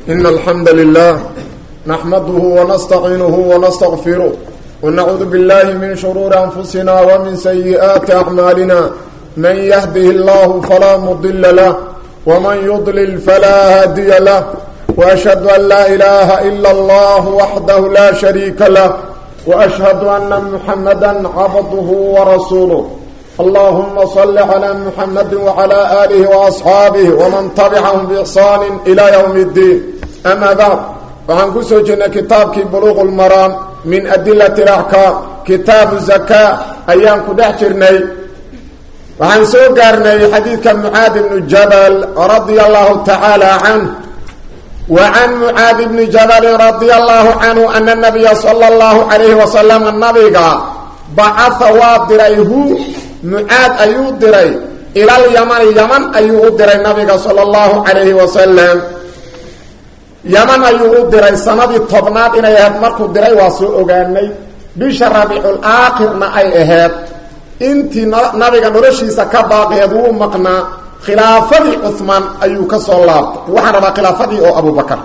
إن الحمد لله نحمده ونستعينه ونستغفره ونعوذ بالله من شرور أنفسنا ومن سيئات أعمالنا من يهده الله فلا مضل له ومن يضلل فلا هادي له وأشهد أن لا إله إلا الله وحده لا شريك له وأشهد أن محمدا عبده ورسوله اللهم صل على محمد وعلى آله وأصحابه ومن تبعهم بإحسان إلى يوم الدين أما بعد وعن كسو جنة كتابك بلوغ المرام من أدلة الأحكام كتاب الزكاة أيام كدحجرني وعن سوقرني حديث معاذ بن جبل رضي الله تعالى عنه وعن معاذ بن جبل رضي الله عنه أن النبي صلى الله عليه وسلم النبي بعث واضريه معاذ أيو دري إلى اليمن يمن أيو دري النبي صلى الله عليه وسلم يمن أيو دري سنة الطبنات إن يهد مركو دري واسو أغاني بيش ربيع الآخر ما أي إهد انتي نبي نرشي سكباقي يدو مقنا خلافة عثمان أيو كسو الله وحرم خلافة أو أبو بكر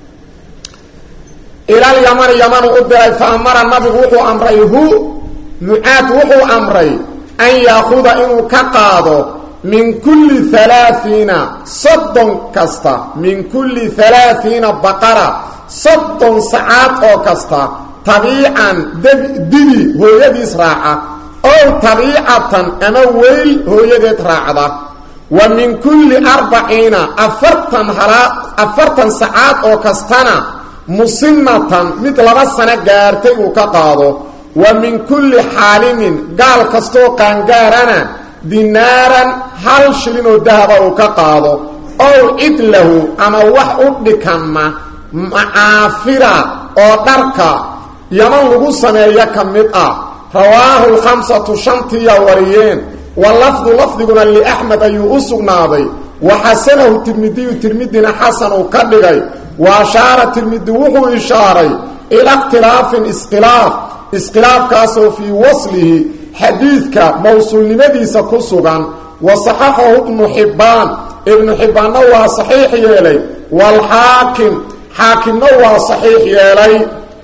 إلى اليمن يمن أدري فأمر النبي وحو أمريه معاذ وحو أمري أن يأخذ إنه كقاضه من كل ثلاثين صدن كستا من كل ثلاثين بقرة صدن ساعات أو كستا طبيعا دبي هو يدي إسراعة أو طبيعة أما ويل هو يدي إسراعة ومن كل أربعين أفرتن, أفرتن ساعات أو كستنا مصنة مثل بسنة قارتي وكقاضه ومن كل حالم قال كستو قانقارنا دينارا هل شلين الذهب وكقاضو او ادله اما وح ادكما معافرة او دركا يمن لغو سمية كمئة رواه الخمسة شنطية وريين واللفظ لفظنا لأحمد أيو أسقناضي وحسنه الترمذي الترمذينا حسن وكبغي وأشار الترمذي وهو إشاري إلى اختلاف اسقلاف اسقلاف كاسو في وصله حديثك موصول لمديسة كسوغان وصححه ابن حبان ابن حبان نوى صحيح يلي والحاكم حاكم نوى صحيح يلي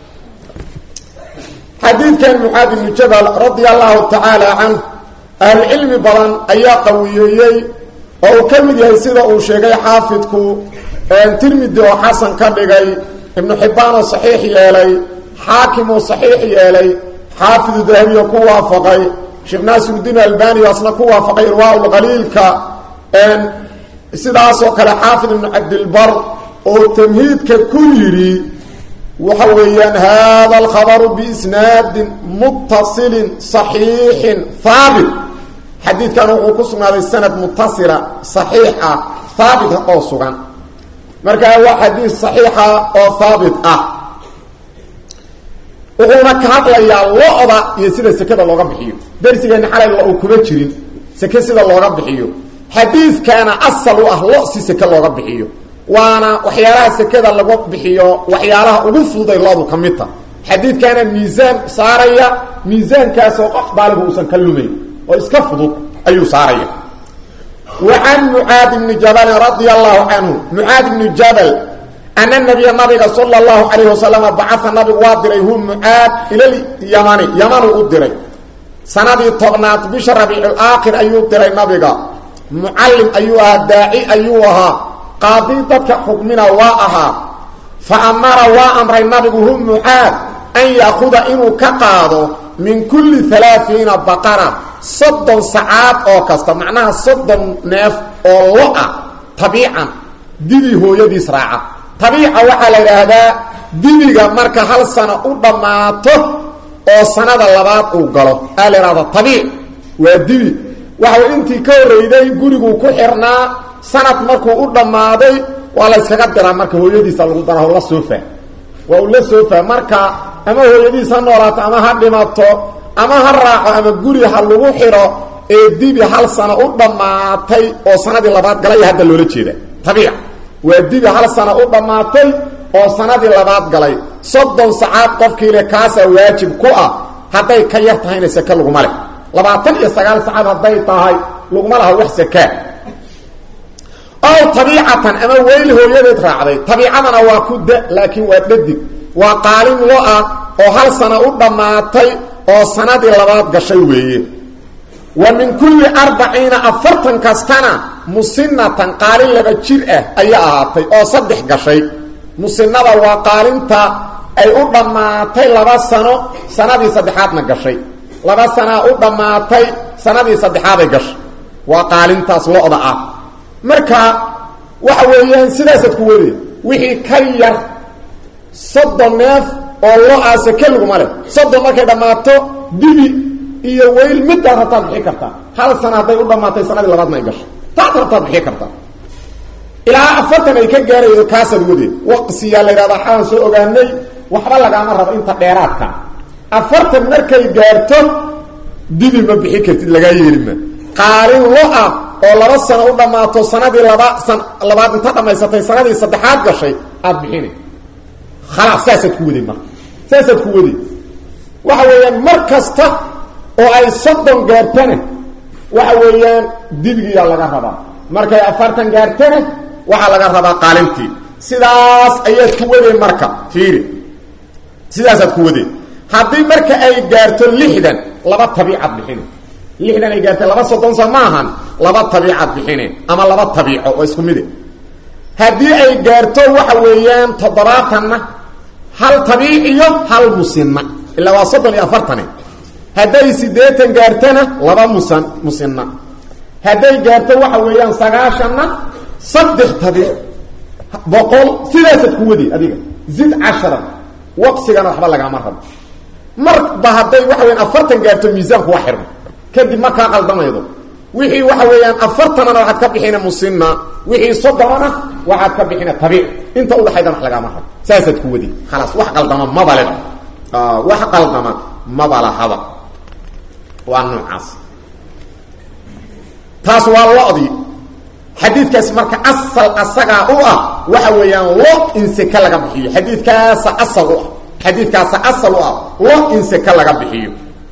حديث كان محاد بن جبل رضي الله تعالى عنه العلم بلان ايا قوييي او كمد يسيده او شيغي حافظكو ان ترمذي وحسن كدغي ابن حبان صحيح يلي حاكم صحيح يلي حافظ الذهبي كوافقي شيخ ناصر الدين الباني اصلا كوافقي رواه القليل ك ان سداسو كلا حافظ بن عبد البر او تمهيد ككيري وحويان هذا الخبر باسناد متصل صحيح ثابت حديث كان وقسم هذا السند متصلة صحيحة ثابت او سغان marka waa xadiis saxiixa oo thaabit ah wuxuuna ka hadlayaa lo-da iyo sida sekada looga bixiyo darsigeena xalay lo uu kuma jirin seke sida looga bixiyo xadiidkaana asal u ah lo si seke looga bixiyo waana waxyaalaha sekada lagu bixiyo waxyaalaha ugu fududay lo-du ka midta xadiidkaana miisaan saaraya miisaankaasoo qof baaligu uusan ka lumayn oo iska fudud ayuu saaraya وعن معاذ بن جبل رضي الله عنه معاذ بن جبل أن النبي النبي صلى الله عليه وسلم بعث النبي وادري هم معاذ إلى اليمن يمن أدري سنة طغنات بشر ربيع الآخر أيو دري النبي معلم أيها داعي أيها قاضيتك حكمنا واءها فأمر وأمر النبي هم معاذ أن يأخذ إنه كقاضه من كل ثلاثين بقرة صدن ساعات او كستا معناها صدن نيف او لؤا طبيعا ديدي هو يدي سراعة طبيعة وحا ليرهدا ديديغا مركا هل سنة او دماتو او سنة اللبات او قلو قال هذا طبيعي وديدي وحو انتي كوريدي قريقو كحرنا سنة مركو او دمادي ولا اسكاقدرا مركا هو يدي سالغدنا هو الله سوفا وهو الله سوفا مركا اما هو يدي سنورات اما هدماتو ama ha raaco ama guri ha lagu xiro ee dibi hal sano u dhammaatay oo sanadii labaad galay hadda loola jeeda tabiic waa dibi hal sano u dhammaatay oo sanadii labaad galay soddon sacaad qofkiile kaasaa waajib ku ah hadday ka yar tahayna seke laguma leh labaatan iyo sagaal sacaad hadday tahay laguma laha wax sakaa ow tabiicatan ama weyl hooyadeed raacday tabiicadana waa ku da laakiin waa dhadig waa qaalin lo ah oo hal sana u dhammaatay oo sanadii labaad gashay weeye wa min kulli arbaciina afartan kastana musinatan qaalin laba jir ah ayaa ahaatay oo saddex gashay musinada waa qaalinta ay u dhammaatay laba sano sanadii saddexaadna gashay laba sanaa u dhammaatay sanadii saddexaaday gashay waa qaalintaas lo-da ah marka waxa weeyaan sidaasaad ku wade wixii ka yar soddon neef oo lo-aa seke laguma leh soddon markay dhammaato dibi iyo weyl midaad rabtaad bixi kartaa hal sana hadday u dhammaatay sanadii labaadna ay gashay taad rabtaad bixi kartaa ilaa afartan ay ka gaaraydo kaasaad wade waqsiyaa la yidhahdaa xalan soo ogaanay waxba lagaama rabo inta dheeraadka afartan markay gaarto dibi ma bixi kartid lagaa yeelima qaalin lo-ah oo laba sano u dhammaato sanadii laba san labaad inta dhammaysatay sanadii saddexaad gashay aada bixina khalaas saasaad ku waday marka saasaad ku waday waxa weeyaan mar kasta oo ay soddon gaartana waxa weeyaan dibigiyaa laga rabaa markay afartan gaartana waxaa laga rabaa qaalintii sidaas ayaad ku wadeen marka fiiri sidaasaad ku wadeen haddii marka ay gaarto lixdan laba tabiicad bixine lixdan ay gaartay laba soddon sa maahan laba tabiicad bixine ama laba tabiico oo isku mide haddii ay gaarto waxa weeyaan toddobaatanna hal tabiic iyo hal musinna ilaa waa soddon iyo afartane hadday siddeetan gaartana laba musan musinna hadday gaarto waxa weeyaan sagaashanna saddex tabiic boqol sidaasaad ku wadi adiga zid cashara waqsigana waxba lagaama rabo marba hadday waxa weyaan afartan gaarto miisaanku waa xirmo kadib markaa qaldamaydo wixii waxa weeyaan afartanana waxaad ka bixina musinna wixii soddonana waxaad ka bixina tabiic inta udhaxaydana wax lagaama rabo saasaad ku wadi khalaas wax qaldama maba leba wax qaldama maba lahaba waa noocaas taas waa lodii xadiidkaas marka asal asagaa u ah waxa weeyaan lo in seke laga bixiyo xadiidkaasa asal u ah xadiidkaasa asal u ah lo in seke laga bixiyo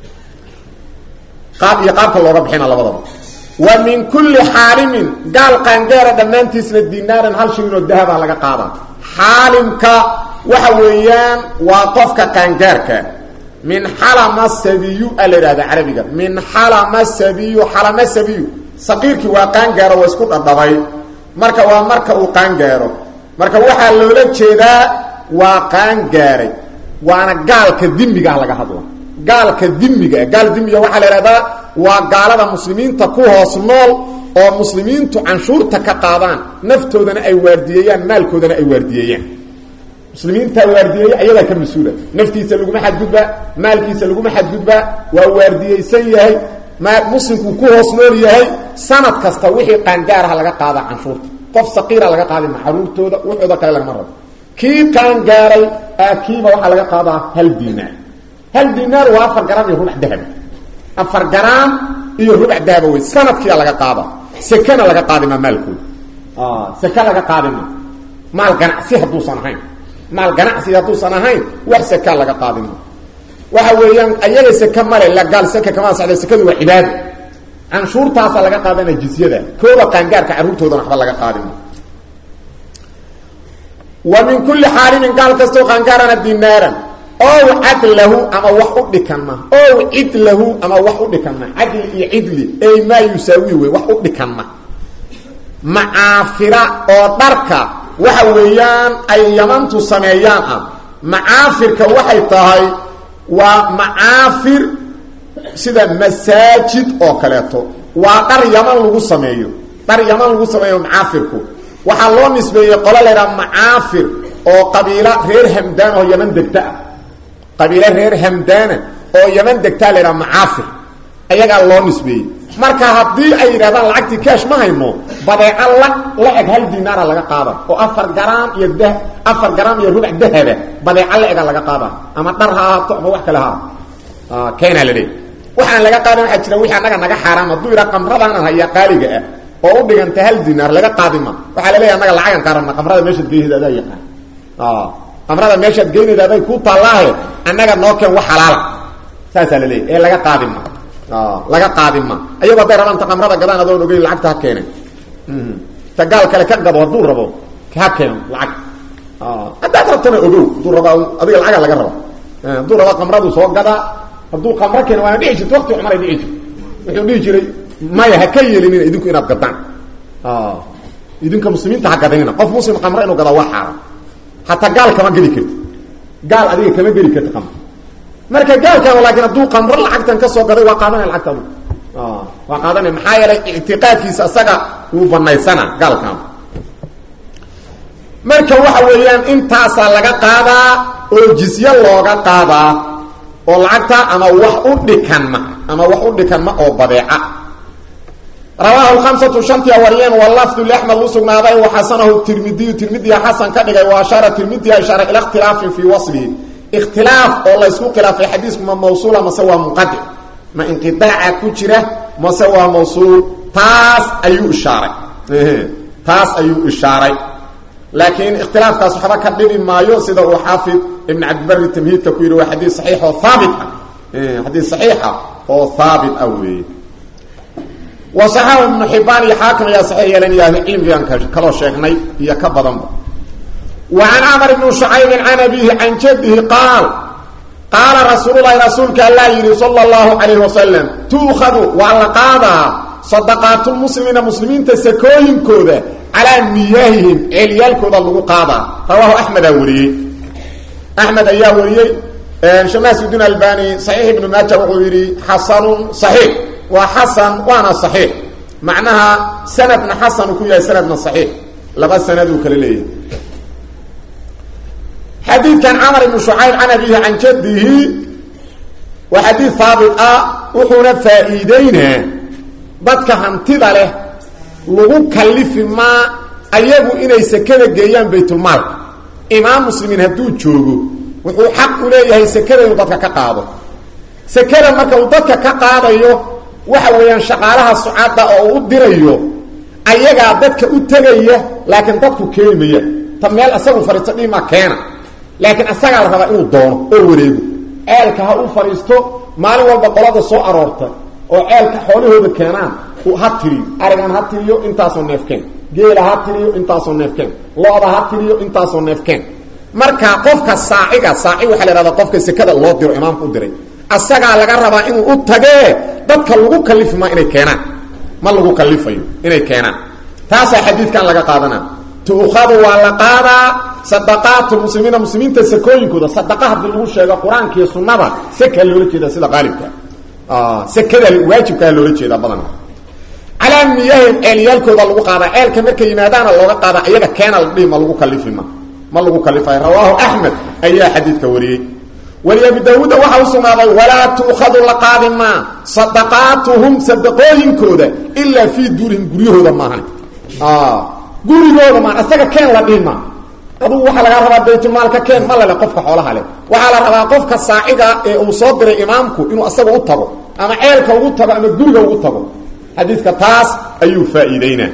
qaab iyo qaabka looga bixina labadaba wa min kulli xaalimin gaal qaangaara dhammaantiisna dinaaran hal shilin oo dahaba laga qaada xaalimka waxa weeyaan waa qofka qaangaarka min xalama sabiyu a la ihahda carabiga min xalama sabiyu xalama sabiyu saqiirkii waa qaangaaro waa isku dhadhabay marka waa marka uu qaangaaro marka waxaa loola jeedaa waa qaangaaray waana gaalka dimigaah laga hadla gaalka dimigaa gaal dimiga waxaa la ihahdaa waa gaalada muslimiinta ku hoos nool oo muslimiintu canshuurta ka qaadaan naftoodana ay waardiyeeyaan maalkoodana ay waardiyeeyaan muslimiintaa waardiyeeya ayadaa ka mas-uula naftiisa laguma xadgudbaa maalkiisa laguma xadgudbaa waa waardiyeysan yahay muslimkuu ku hoos nool yahay sanad kasta wixii qaangaaraha laga qaadaa canshuurta qof saqiira laga qaaday maxaruurtooda wuxooda kale lagama rabo kii qaangaaray kiiba waxaa laga qaadaa hal dinaar hal dinaar waa afar garaam iyo rubac dahaba afar garaam iyo rubac dahaba wey sanadkiia laga qaada sekena laga qaadima maalkooda seke laga qaadima maal ganacsi hadduusan ahayn maal ganacsi hadduusan ahayn wax sekaa laga qaadima waxa weeyaan ayaga seke male gaal seke kama socda sekadu waa cibaado canshuurtaasa laga qaadana jizyada kooda qaangaarka carruurtoodana waxba laga qaadima wa min kulli xaalimin gaal kastoo qaangaarana dinaaran ow cadlahu ama wax u dhikanma ow cidlahu ama wax u dhikanma cadli iyo cidli ey maa yusaawi wey wax u dhikanma macaafira oo dharka waxa weeyaan ay yamantu sameeyaan ah macaafirka waxay tahay waa macaafir sida masaajid oo kaleeto waa dhar yaman lagu sameeyo dhar yaman lagu sameeyo macaafirku waxaa loo nisbeeyey qolo laydhaha macaafir oo qabiilo reer hamdaan oo yaman degta ah qabiilo reer hamdaana oo yaman degtaa laydhaha macaafir ayagaa loo nisbeeyey marka haddii ay yidhahdaan lacagtii kaash ma hayno badeeco la la eg hal dinaara laga qaada oo afar garaam iyo da afar garaam iyo rubac dahaba badeeco la ega laga qaada ama dhar ha ahaato ama wax kale ha ahaato keenaa la leey waxaan laga qaadan waxaa jira wixii annaga naga xaaraam hadduu yidhaha qamradaanan hayaa qaaliga ah oo u dhiganta hal dinaar laga qaadima waxaa la leeya annaga lacagan qaarana qamrada meeshaad geynayda adaa yaqaan qamrada meeshaad geynayda aday ku taallaahe annaga noo keen wax xalaala saasaa la leeya ee laga qaadima laga qaadima ayagoo hadday rabaan ta qamrada gadaan adoon ogeyn lacagta ha keeneen ta gaal kale ka gado hadduu rabo ha keeno lacag haddaad rabtana ogow hadduu rabaa adiga lacaga laga raba hadduu rabaa qamradu soo gadaa hadduu qamro keeno waana dhici jirta wakti cumar ay dhici jirta wuxuu dhihi jiray maya ha ka yeelinina idinku inaad gadaan idinka muslimiinta ha gadanina qof muslim qamro inuu gadaa waa xaaraan hataa gaal kama geli karti gaal adiga kama geli karti qamro marka gaalkan laakiin hadduu qamro lacagtan ka soo gaday waa qaadanaya lacagta adu waa qaadanaya maxaa yeelay ictiqaadkiisa isaga wuu banaysana gaalkan marka waxa weeyaan intaasaa laga qaadaa oo jizye looga qaadaa oo lacagta ama wax u dhikanma ama wax u dhikanma oo badeeca rawaahu lhamsatu shantia wariyeen walafdu liaxmed u sugnaaday waxasanahu tirmidiyu tirmidiya xasan ka dhigay wa ashaara tirmidiya ishaara ila ikhtilaafin fii waslihi ikhtilaaf oo laysku khilaafay xadiisku ma mawsuula mase waa munqadic ma inqidaaca ku jira mase waa mawsuul taas ayuu ishaaray taas ayuu ishaaray laakiin ikhtilaafkaas waxba ka dhibi maayo sida uu xaafid ibn cabdibari tamhiidka ku yidhi waa xadiis saxiix oo haabit ah xadiis saxiixa oo haabit ah weeye wasaxahu ibnu xibaan iyo xaakim ayaa saxiix yeelan iyo ahlucilmigaan kaloo sheegnay iyo ka badanba wa can camar ibni shucaybin can abihi can jadihi qaal qaala rasuululahi rasuulka allaa yidhi sala allahu calayh wasalam tuukhadu waa la qaadaa sadaqaatulmuslimiina muslimiinta sakooyinkooda calaa miyaahihim ceelyaalkooda lagu qaadaa rawaahu axmedaa wariyey axmed ayaa wariyey shamaasudiin albani saxiix ibnu maaja wuxuu yidhi xasanun saxiix waa xasan waana saxiix macnaha sanadna xasanu ku yahay sanadna saxiix laba sanaduu kala leeyahay xadiidkan camar ibnu shucayb can abihi can jadihi waa xadiid haabit ah wuxuuna faa-iideynaa dadka hantida leh lagu kalifi maa ayagu inay sekada geeyaan baytulmaalka imaam muslimiin hadduu joogo wuxuu xaq u leeyahay sekada inuu dadka ka qaado sekada marka uu dadka ka qaadayo waxa weeyaan shaqaalaha sucada oo u dirayo ayagaa dadka u tegaya laakiin dadku keeni mayaan ta meel isagu fariisto dhimaa keena laakiin asagaa la rabaa inuu doono oo wareego ceelka ha u fadhiisto maalin walba qolada soo aroorta oo ceelka xoolahooda keenaan ha tiriyo arigan ha tiriyo intaasoo neefkeen geela ha tiriyo intaasoo neefkeen lo-da ha tiriyo intaasoo neefkeen marka qofka saaciga saaci waxaa la ihahdaa qofka sekada loo diro imaamka u diray asagaa laga rabaa inuu u tagee dadka lagu kalifi maa inay keenaan ma lagu kalifayo inay keenaan taasaa xadiidkan laga qaadana tuukhadu waa la qaadaa sadaqaatu muslimiina muslimiinta sakooyinkooda sadaqa haddii lagu sheego qur-aanka iyo sunnada sekaa loola jeeda sida qaalibka sekada waajibkaa loola jeedaa badana calaa miyaahim ceelyaalkooda lagu qaadaa ceelka markay yimaadaana looga qaada iyaga keena la dhihi ma lagu kalifima ma lagu kalifayo rawaahu axmed ayaa xadiidka wariyey weli abi daawuuda waxaa u sugnaaday walaa tuukhadu la qaadi maa sadaqaatuhum sadaqooyinkooda ilaa fii duurihim guryahooda maahan gurigooda maan isaga keen la dhihi maa adugu waxaa lagaa rabaa baytulmaalka keen ma lale qofka xoolaha leh waxaa la rabaa qofka saaciga ee uu soo diray imaamku inuu asaga u tago ama ceelka ugu tago ama guriga ugu tago xadiidka taas ayuu faa-iideynaa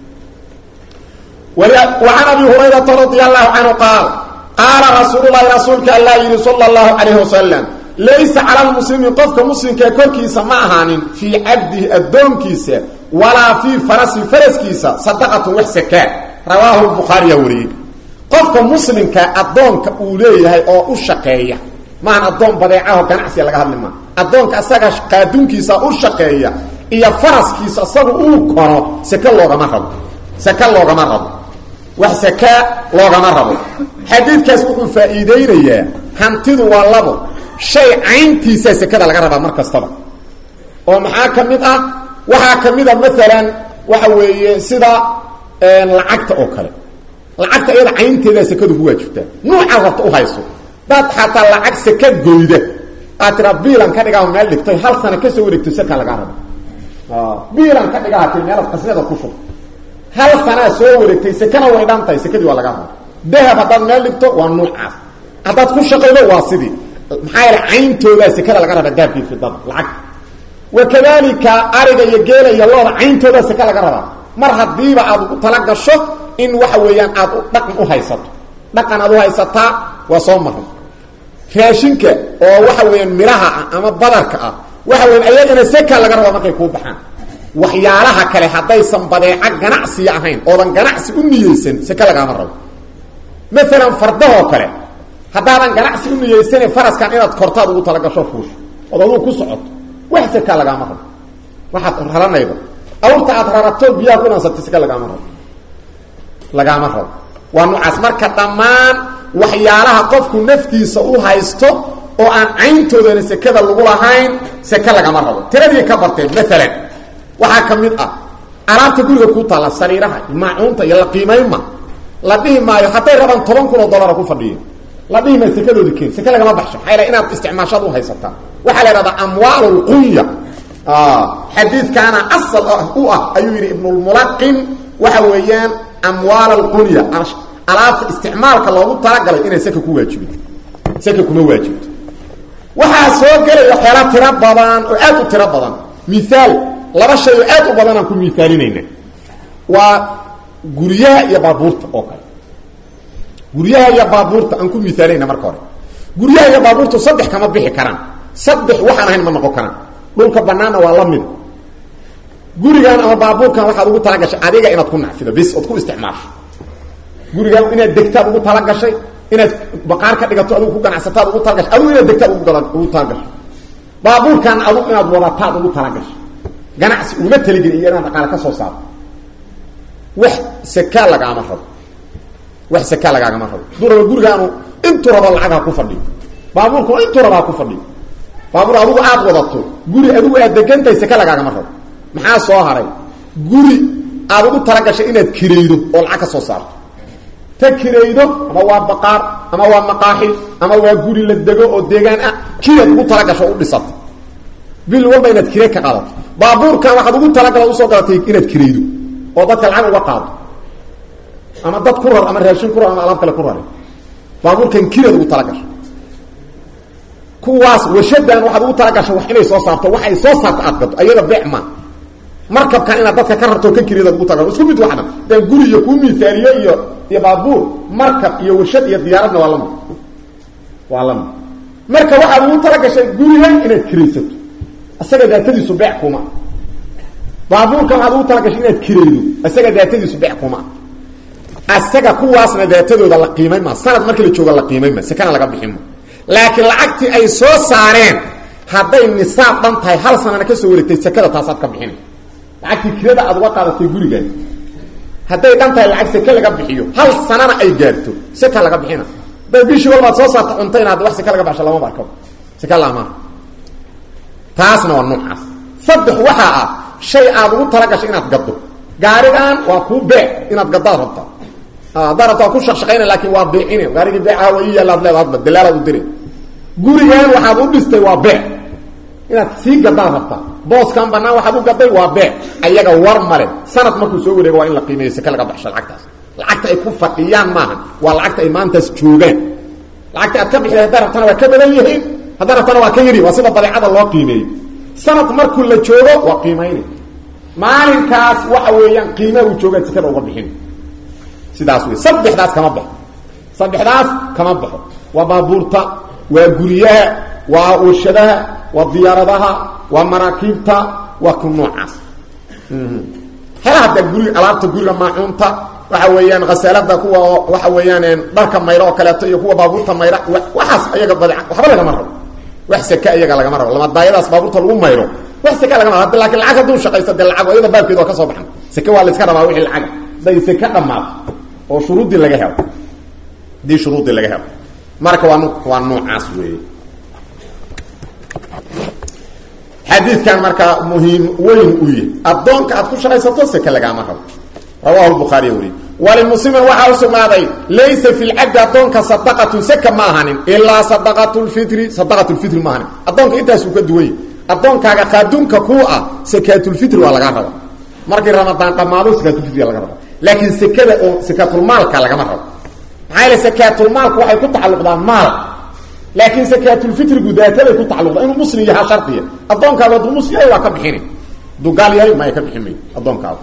وعن أبي هريرة رضي الله عنه قال قال رسول الله رسولك الله يلي صلى الله عليه وسلم ليس على المسلم قفك مسلم كوركيسا معهان في عبده الدومكيسا ولا في فرس فرسكيسا صدقة وحسكا رواه البخاري وري قفك مسلم كأدونك أوليه أو أشقية ما أدون بديعه كنعسي لك هذا لما أدونك أساق قادونكيسا أشقية إيا فرسكيسا أساق أوكرا سكا لوغا مرض سكا لوغا مرض wax sakaa loogama rabo xadiidkaas wuxuu faa'iideynayaa hantidu waa labo shay cayntiisaa sekada laga rabaa mar kastaba oo maxaa ka mid ah waxaa ka mid a maalan waxa weeye sida lacagta oo kale lacagta iyada caynteedaa sekadu ku waajibtaa nuucaad rabta u hayso daad xataa lacag seka goyda aad tiraa biilan ka dhigaah meel dhigtay hal sana kasoo wareegto sekaa lagaa rabo biilan ka dhigaha ti meelaad qasnada ku shub hal sanaa soo wareegtay sekana way dhan tahay sekadii waa laga raba dahab haddaad meel dhigto waa nuucaas haddaad ku shaqaydo waa sidii maxaa yeele cayntoodaa sekada laga raba dahabkii fidada lacag wa kadalika ariga iyo geela iyo looda cayntoodaa seka laga rabaa mar haddiiba aad u tala gasho in waxa weeyaan aad dhaqan u haysato dhaqan aad u haysataa waa soo maray raashinka oo waxa weeyaan miraha ah ama badarka ah waxa weyan ayagana seka laga rabaa markay kuu baxaan waxyaalaha kale haddaysan badeeco ganacsiya ahayn oodan ganacsi u niyeysan seke lagaama rabo maalan fardahoo kale haddaadan ganacsi u niyeysane faraskan inaad kortaad ugu talagasho fuusho ood aduu ku socoto wax sekaa lagaama rabo waxaad raranaydo awrta aad rarato biyaha ku dhansatay seke lagaama rabo lagaama rabo waa noocaas marka dhammaan waxyaalaha qofku naftiisa u haysto oo aan cayntoodana sekada lagu lahayn seke lagama rabo tiradii ka barteen maalan waxaa ka mid ah alaabta guriga ku taalla sariiraha maacuunta iyo la qiimaynma la dhihi maayo hadday rabaan toban kun oo dollara ku fadhiyo la dhihi maayo sekadoodi keen seke lagama baxsho maxaa yal inaad isticmaashaad u haysataa waxaa la ihahdaa amwaal lqunya xadiidkaana asal u ah ayuu yidhi ibnulmulaqin waxa weeyaan amwaal alqunya alaabta isticmaalka loogu talagalay inay seka ku waajibin seka kuma waajibto waxaa soo gelaya waxyaala tiro badan oo aad u tiro badan miaal laba shay oo aad u badan aan ku miaalinayna waa guryaha iyo baabuurta oo kale guryaha iyo baabuurta aan ku miaalinayna marka hore guryaha iyo baabuurta saddex kama bixi karaan saddex waxaan ahayn ma noqon karaan dhulka banaanna waa la mid gurigan ama baabuurkan waxaad ugu talagashay adiga inaad ku nacfido bis ood ku isticmaasho gurigaan inaad degtaad ugu talagashay inaad baqaar ka dhigato adigu ku ganacsataad ugu talagashay adigu inaad degtaad ugu talagashay baabuurkan adigu inaad wadataad ugu talagashay ganacsi uma taligeli iyo inaad dhaqaale ka soo saarto wax sakaa lagaama rabo wax sakaa lagaagama rabo haduu rabo gurigaanu intuu rabo lacag ha ku fadhiyo baabuurkuna intuu rabo ha ku fadhiyo baabuur adigu aad wadato guri adigu aad degantahay saka lagaagama rabo maxaa soo haray guri aad ugu talagashay inaad kiraydo oo lacag ka soo saarto ta kiraydo ama waa baqaar ama waa maqaaxi ama waa guri la dego oo deegaan ah kiyaad ugu talagasho o u dhisato bil walba inaad kire ka qaadato baabuurkan waxaad ugu talagala usoo gadatay inaad kiraydo oo dadka lacag uga qaado ama dad ku rar ama raashin ku rar ama alaab kale ku rare baabuurkan kiraad ugu talagasho kuwaas washadan waxaad ugu talagasha wax inay soo saarto wax ay soo saarto aad gado ayada beec ma markabkan inaad dadka ka rarto ka kiriyad ugu talagasho isku mid waxna dee guri iyo kuu misaaliyo iyo iyo baabuur markab iyo warshad iyo diyaaradna waa lamid waa lamid marka waxaad ugu talagashay gurigan inaad kiraysato isaga daatadiisu beec kuma baabuurkan waxaad ugu talagashay inaad kiraydo isaga daatadiisu beec kuma isaga kuwaasna daatadooda la qiimay ma sanad markii la jooga la qiimay ma sekana laga bixin ma laakiin lacagtii ay soo saareen hadday nisaab dhan tahay hal sanana kasoo wareegtay sekada taasaad ka bixina lacagtii kirada aad uga qaadatay gurigan hadday dhan tahay lacag seke laga bixiyo hal sanana ay gaarto seka laga bixina hadday bishii walbaad soo saarta cuntayna hadda wax seke laga baxsho lama barkabo seke laamaa taasna waa noocaas saddex waxaa ah shay aad ugu talagashay inaad gaddo gaarigan waa kuu beec inaad gaddaad rabtaa haddaa rabta waa ku shaqshaqayna laakin waa beecine gaarigii beecaha waa ii yaalaad leeda hadba dalaalaad u dire gurigan waxaad u dhistay waa beec inaad sii gaddaad rabtaa booskan banaan waxaad u gaday waa beec ayaga war male sanad markuu soo wareego waa in la qiimeeyo seke laga baxsho lacagtaas lacagta ay ku fadhiyaan maaha waa lacagta ay maantaas joogaan lacagta aad ka bixida haddaa rabtana waa ka badan yihiin haddaa rabtana waa ka yari waa sida badeecada loo qiimeeyo sanad markuu la joogo waa qiimayna maalinkaas waxa weeyaan qiimaha uu joogaad sekada uga bixin sidaas wey saddexdaas kama baxo saddexdaas kama baxo waa baabuurta waa guryaha waa warshadaha waa diyaaradaha waa maraakiibta waa ku noocaas hela hadda guri alaabta guriga maacuunta waxa weeyaan khasaalada kuwa waxa weeyaan dharka mayro oo kaleeto iyo kuwa baabuurta mayra waxaas ayaga bade waxba lagama rabo wax seke iyaga lagama rabo lamadaayadaas baabuurta lagu mayro wax seke lagama rabo lakin lacag hadduu shaqaysto dee lacag ayada baabkeeda waa ka soo baxan seke waa la iska rabaa wixii lacaga haday seke dhammaato oo shuruuddii laga helo hadii shuruuddii laga helo marka waa waa noocaas weeye xadiidkan markaa muhiim weyn u yahy addoonka aad ku shaqaysato seke lagaama rabo rawahu lbukhaariy weriye walimuslimin waxaa u sugnaaday laysa fi lcabdi addoonka sadaqatun seka ma ahanin ilaa sadaqat lfitri sadaqat lfitri ma ahanin addoonka intaasuu ka duwany addoonkaaga qaaduunka kuu ah sakaatulfitri waa lagaa raba markii ramadaan dhammaado sakaatulfitriga laga raba laakiin sekada oo sakaatulmaalka lagama rabo maxaa yaele sakaatulmaalku waxay ku tacalluqdaa maal laakiin sakaatulfitrigu daataday ku tacalluqdaa inuu muslim yahaa shardiya addoonkaaga hadduu muslim yahay waa ka bixini hadduu gaal yahay maya ka bixin mayo addoonkaaga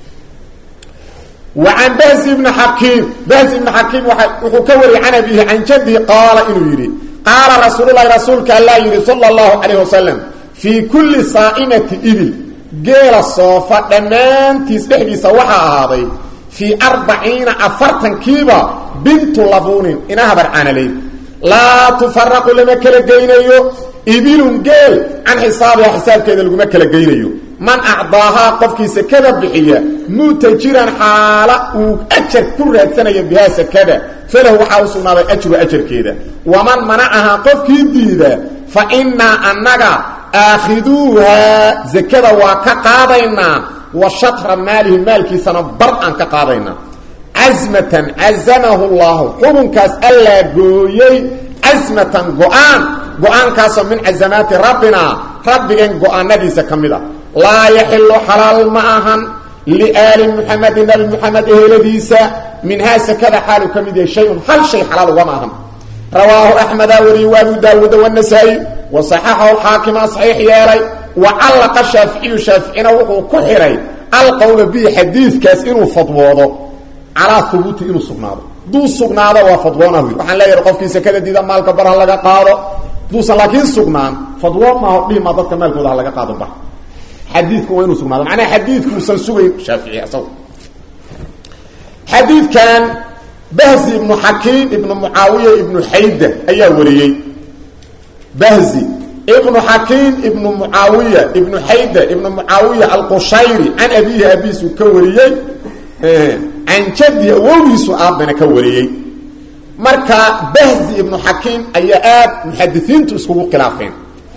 وعن بهز بن حكيم بهز بن حكيم وحو كوري عن أبيه عن جده قال إنه يري قال رسول الله رسولك الله يري صلى الله عليه وسلم في كل صائمة إبل geela soofa dhammaantiis dhexdiisa waxaa ahaaday fii arbaciina afartankiiba bintu labuunin ina habar caanaleyd laa tufaraqu lama kala geynayo ibilun geel can xisaabiha xisaabkeeda laguma kala geynayo man acdaahaa qofkii sekada bixiya mutajiran xaala uu ajar ku raadsanayo bihaa sekada falahu waxaa u sugnaaday ajru ajarkeeda waman manacahaa qofkii diida fa innaa annaga aakhiduuhaa sekada waa ka qaadaynaa wa shatra maalihi maalkiisana bar aan ka qaadaynaa casmatan cazamahu llahu xukunkaas allaa gooyey casmatan go-aan go-aankaasoo min casamaati rabbina rabbigan go-aanadiisa ka mid a laa yaxilu xalaal ma ahan liaali muxamedi nabi muxamed eheladiisa minhaa sekada xaalu ka mid yahay shay-un hal shay xalaal ugama ahan rawaahu axmedaa wariyey wa abu daawuuda wanasaa'i wa saxaxahu xaakima saxiix yeelay wa callaqa shaaficiyu shaaficina wuxuu ku xihay alqowla bihi xadiidkaas inuu fadwoodo calaa hubuuti inuu sugnaado duu sugnaado waa fadwoona wy waxaan leeyahay qofkii sekada diida maalka bar ha laga qaado duusan laakiin sugnaan fadwoon maaho dhihima dadka maalkooda ha laga qaado bar xadiidku waa inuu sugnaado macnaha xadiidkuusan sugayn shaafici asaga xadiidkan bahzi ibnu xakiim ibnu mucaawiya ibnu xayda ayaa wariyey bahzi ibnu xakiim ibnu mucaawiya ibnu xayda ibnu mucaawiya alqushayri can abihi abiisu ka wariyey can jaddi awowgiisu aabbana ka wariyey marka bahzi ibnu xakiim ayaa aad muxadisiintu iskugu khilaafeen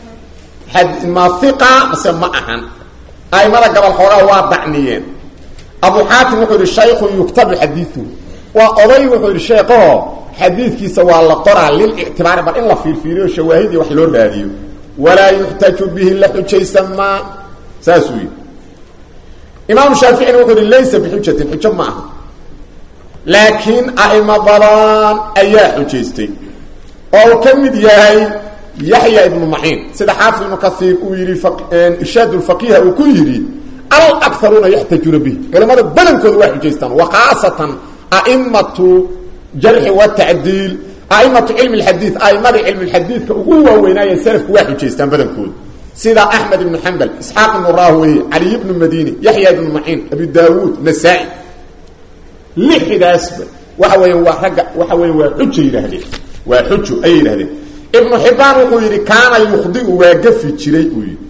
ma iqa mase ma ahan aimada gobol xoogaa waa dacniyeen abu xaatim wuxuu yihi shaykhu yuktabu xadiiuhu waa oday wuxuu yihi sheekaho xadiidkiisa waa la qoraa lilictibaari bal in la fiirfiiriyo shawaahidii wax loo raadiyo walaa yuxtaju bihi la xujaysan maa saasuu yidhi imaamu shaaficina wuxuu yihi laysa bixujatin xujo ma aha laakiin a'imo badan ayaa xujaystay oo uu ka mid yahay yaxya ibnu maciin sida xaafid ibnu kaiir uu yidhi irshaad lfaqiha uu ku yidhi alakaruuna yaxtajuuna bihi culamada badankooda waa xujaystaan wa khaasatan aimatu jarxi watacdiil aimatu cilmi lxadiid aimadii cilmi lxadiidka ugu waaweynaaye salafku waa xujaystaan badankooda sida axmed ibnu xambal isxaaq ibnu rahwey caliy ibnu madini yaxya ibnu maciin abi daawuud nasaa-i lixdaasba waxa weya waa ragga waxa weya waa xujo yidhaahdeen waa xujo ayay yidhahdeen ibnu xibaan wuxuu yidhi kaana yukhdiu waa gafi jiray uu yidhi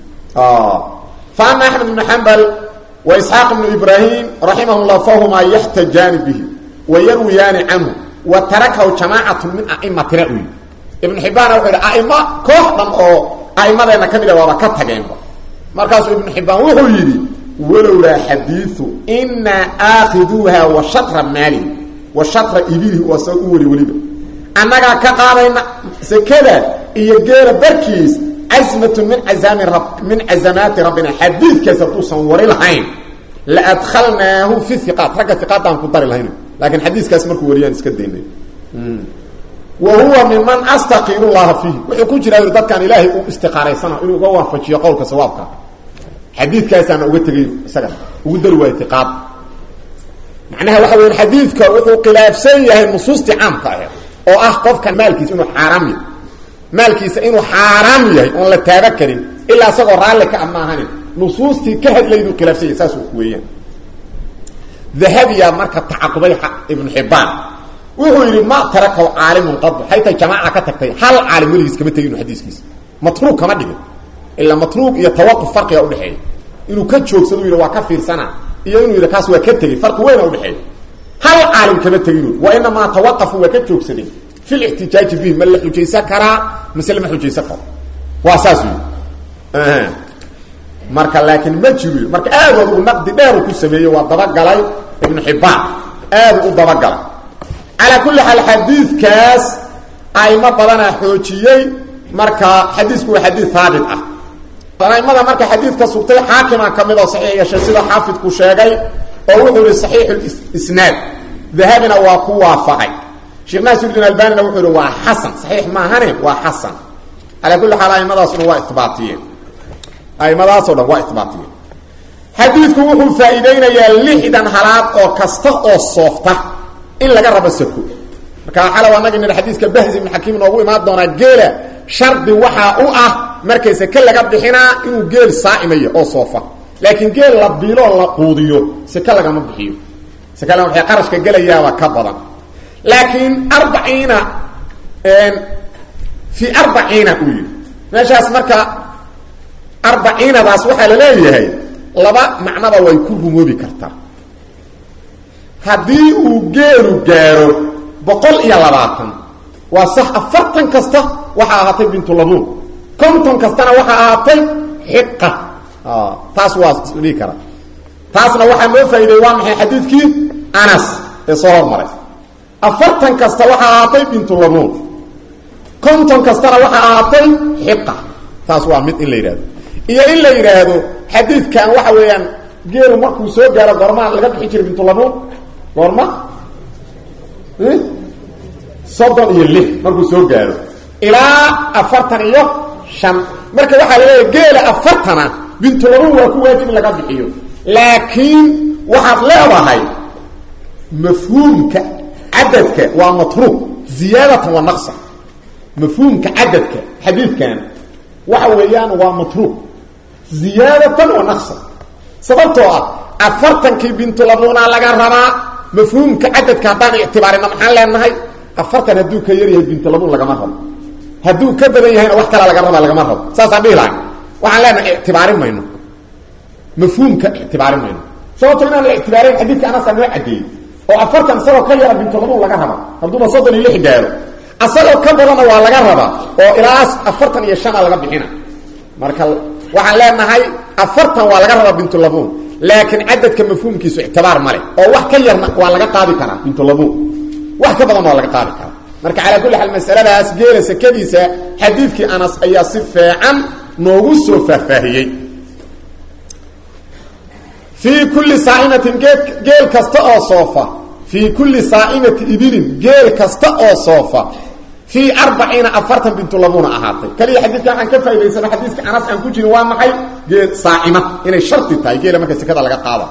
fa ama axmed ibnu xambal wa isxaaq ibnu ibraahim raximah llah fahumaa yaxtajaani bihi wa yarwiyaani canhu wa tarakahu jamaacatu min aimatina uu yidhi ibnu xibaana wuxuu yidhi aimo koox dhan oo aimadeenna ka mid a waaba ka tageenba markaasuu ibnu xibaan wuxuu yidhi walowlaa xadiiu inaa aakhiduuha wa shatra maalihi wa shatra ibilihi oo asaga u weli weliba annagaa ka qaadayna sekada iyo geela barkiis casmatun min aami min casamaati rabbina xadiidkaas hadduusan wari lahayn la adkhalnaahu fi iqaat ragga iqaadaan ku dari lahayn laakiin xadiiskaas markuu wariyaan iska daynay wa huwa miman astaqiiru llaha fiihi wuxuu ku jiraa dadkaan ilaahay u istiqaaraysana inuu uga waafajiyo qowlka sawaabka xadiidkaasaana uga tegay isaga ugu dari waaya iqaad macnaha waxa weya xadiidka wuxuu khilaafsan yahay nusuustii caamka aheed oo ah qofka maalkiisa inuu xaaraam yahay maalkiisa inuu xaaraam yahay oon la taaba karin ilaa isagoo raalli ka amaahanin nusuustii ka hadlayduu khilaafsan yahay saas weeyaan dahabiya marka tacaqubay ibnu xibaan wuxuu yidhi ma tarakaw caalimun qad haytay jamaaca ka tagtay hal caalim weligiis kama tegin xadiiskiisa matruug kama dhigin ilaa matruug iyo tawaquf farqiga udhexeeya inuu ka joogsado yidhi waa ka fiirsana iyo inuu yidhi kaas waa ka tegey farqi weyna udhexeeya hal caalim kama tegin wa inamaa tawaqafu waa ka joogsadeen fi lixtijaaji bihi ma la xujaysan karaa mise lama xujaysan karo waa saas wy marka laakiin ma jiro marka aad adugu naqdi dheeru ku sameeyey waa dabagalay ibnu xibaan aadu u dabagalay calaa kulli xaal xadiidkaas aimo badanaa xoojiyey marka xadiisku waa xadiid haabit ah aimada marka xadiidka sugtay xaakima ka mid oo saxiix yeeshay sida xaafidku sheegay oo wuxuu yihi saxiixu isnaad dahabina waa ku waafaqay sheekh naasirudiin albanina wuxuu yihi waa xasan saxiix maahane waa xasan calaa kulli xaal aimadaasuna waa ibaatiyeen aimadaasoo dhan waa ibaatiyeen xadiidku wuxuu faa'iideynayaa lixdan halaad oo kasta oo soofta in laga rabo sako marka xalow annaga nidha xadiiska bahzi ibn xakiim noogu imaan doonaa geela shardi waxaa u ah markay sake laga bixinaa inuu geel saa'imaya oo soofa laakiin geel la biiloo la quudiyo seke lagama bixiyo seke lagama bixiyo qarashka gelayaaba ka badan laakiin arbaciina fii arbaciina uu yidhi meeshaas marka arbaciinadaas waxaa la leeyahay laba macnaba way ku rumoobi kartaa haddii uu geelu gaaro boqol iyo labaatan waa sax afartan kasta waxaa ahaatay bintulabuun konton kastana waxaa ahaatay xiqa taas waa dhihi kara taasna waxaa noo faa'ideey waa maxay xadiidkii anas ee soo hormaray afartan kasta waxaa ahaatay bintulabuun konton kastana waxaa ahaatay xiqa taas waa mid in la yidhahdo iyo in la yidhaahdo xadiidkan waxa weeyaan geelu markuu soo gaaro goormaa laga bixi jiray bintulabuun goorma soddon iyo lix markuu soo gaaro ilaa afartan iyo shan marka waxaa la leeyahay geela afartana bintulabuun waa ku waajib in laga bixiyo laakiin waxaad leedahay mafhuumka cadadka waa matruuq ziyaadatan wa naqsa mafhuumka cadadka xadiidkan waxa weeyaan waa matruuq ziyaadatan wa naqsa sababtoo ah afartankii bintulabuuna laga rabaa mafhuumka cadadka haddaan ictibaarina maxaan leenahay afartan hadduu ka yar yahay bintulabuun lagama rabo hadduu ka badan yahayna wax kala laga rabaa lagama rabo saasaan dhihi lahay waxaan leenahay ictibaarin mayno mafhuumka ictibaarin mayno sababto inaan la ictibaarin xadiidka anasaa noo cadeeyey oo afartan isagoo ka yara bintulabuun laga raba hadduuba soddon iyo lix gaaro asagoo ka badanna waa laga rabaa oo ilaas afartan iyo shana laga bixina marka waxaan leenahay afartan waa laga rabaa bintulabuun laakiin cadadka mafhuumkiisu ictibaar male oo wax ka yarna waa laga qaadi karaa bintulabuun wax ka badan waa laga qaadi karaa marka calaa kulli xaal masaladaas geela sekadiisa xadiidkii anas ayaa si fiican noogu soo faahfaahiyey fii kulli saaimatin geel kasta oo soofa fii kulli saaimati ibilin geel kasta oo soofa fii arbaciina afartan bintulabuuna ahaatay kaliya xadiidka waxaan ka faa'idaysano xadiiska anas aan ku jirin waa maxay geel saaima inay sharti tahay geela marka sekada laga qaada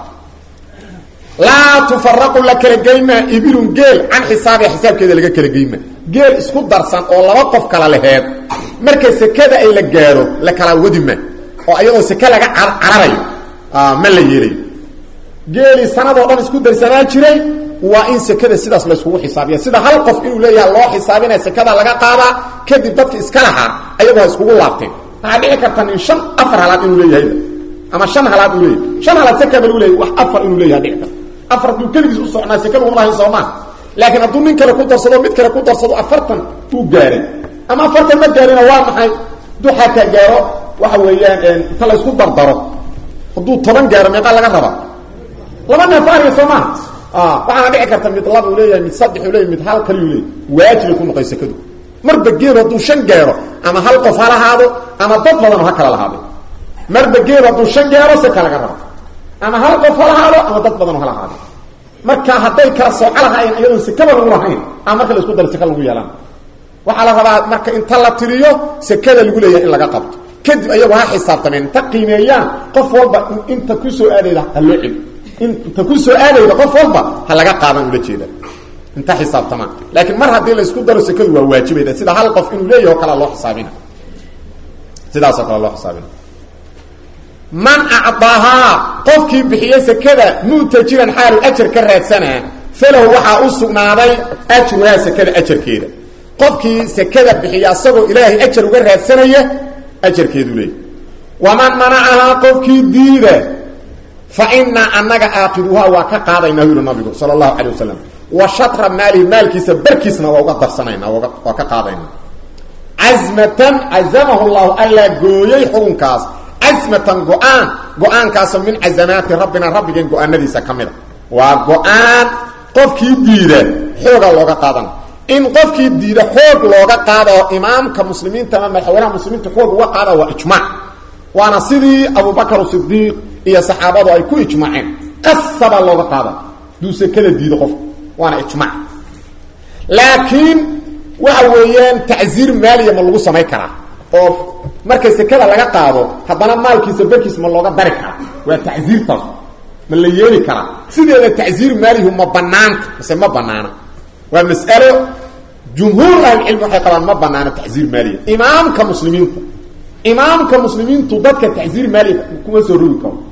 laa tufaraqu la kala geymaa ibilun geel can xisaabiha xisaabkeeda laga kala geyma geel isku darsan oo laba qof kala laheed marka sekada ay la gaaro la kala wadima oo ayadoo seke laga cararayo ma la yeelayo geelii sanadoo dhan isku darsanaa jiray waa in sekada sidaas layskugu xisaabiya sida hal qof inuu leeyaha loo xisaabinaya sekada laga qaadaa kadib dadka iska lahaa ayagoo ha iskugu laabteen waxaa dhici karta nin shan afar halaad inuu leeyahayba ama shan halaad uu leeyahay shan halaad sekaba lagu leeyahy wax afar inuu leeyaha dhici karta afar hadduu keligiis u socnaa sekada uma lahayn soomaa laakiin hadduu nin kale ku darsado mid kale ku darsado afartan uu gaaray ama afartan ma gaarina waa maxay hadduu xataa gaaro waxa weeyaan inta la isku dardaro hadduu toban gaaro meeqaa laga rabaa laba neef ariga soo maha waxaana dhici karta mid laba u leeyahay mid saddex u leeyahy mid hal kaliu leeyahy waajibay ku noqoy sekadu marba geelu hadduu shan gaaro ama hal qof ha lahaado ama dad badanoo ha kala lahaado marba geelu hadduu shan gaaro seka laga rabo ama hal qof ha lahaado ama dad badanoo ha lahaado marka hadday kala sooco lahaayeen iyadoon sekaba lagu lahayn ama marka la isku daro seka lagu yeelaan waxaa la rabaa marka inta la tiriyo sekada lagu leeyahay in laga qabto kadib ayagu ha xisaabtameen inta qiimeeyaan qof walba inta kusoo aadayda ha loo celi inta ku soo aadayda qof walba ha laga qaadan ula jeeda inta xisaabtamaan laakiin mar haddii la isku daro sekadu waa waajibayda sida hal qof inuu leeyaho kala loo xisaabina sidaasoo kale loo xisaabina man acdaahaa qofkii bixiye sekada mutajiran xaalu ajar ka raadsanaa falahu waxaa u sugnaaday ajruhaa sekada ajarkeeda qofkii sekada bixiya asagoo ilaahay ajar uga raadsanaya ajarkeedu leey waman manacahaa qofkii diida fa inaa anaga aakiduhaa waa ka qaadaynaa yuri nabigu sala allahu calay wasalam wa shatra maalihi maalkiisa barkiisna waa uga darsanayna waa ka qaadaynaa casmatan cazamahu llahu allaa gooyey xukunkaas casmatan go-aan go-aankaasoo min cazamaati rabbina rabbigeen go-aanadiisa ka mid a waa go-aan qofkii diida xooga looga qaadana in qofkii diida xoog looga qaado imaamka muslimiinta ama madaxweynaha muslimiinta xoog uga qaada waa ijmaac waana sidii abubakar sidiiq iyo saxaabadu ay ku ijmaaceen qasabaa looga qaada duu sekada diido qofka waana ijmaac laakiin waxa weeyaan tacsiir maaliya ma lagu samayn karaa oo marka sekada laga qaado haddana maalkiisa barkiisa ma looga dari karaa waa tacsiirtaas ma la yeeli karaa sideeda tacsiir maalihu ma banaanta mise ma banaana waa mas'alo jumhuur ahlicilmi waxay qabaan ma banaano tacsiir maaliya imaamka muslimiinta imaamka muslimiintu dadka tacsiir maaliya kuma soo rogi karo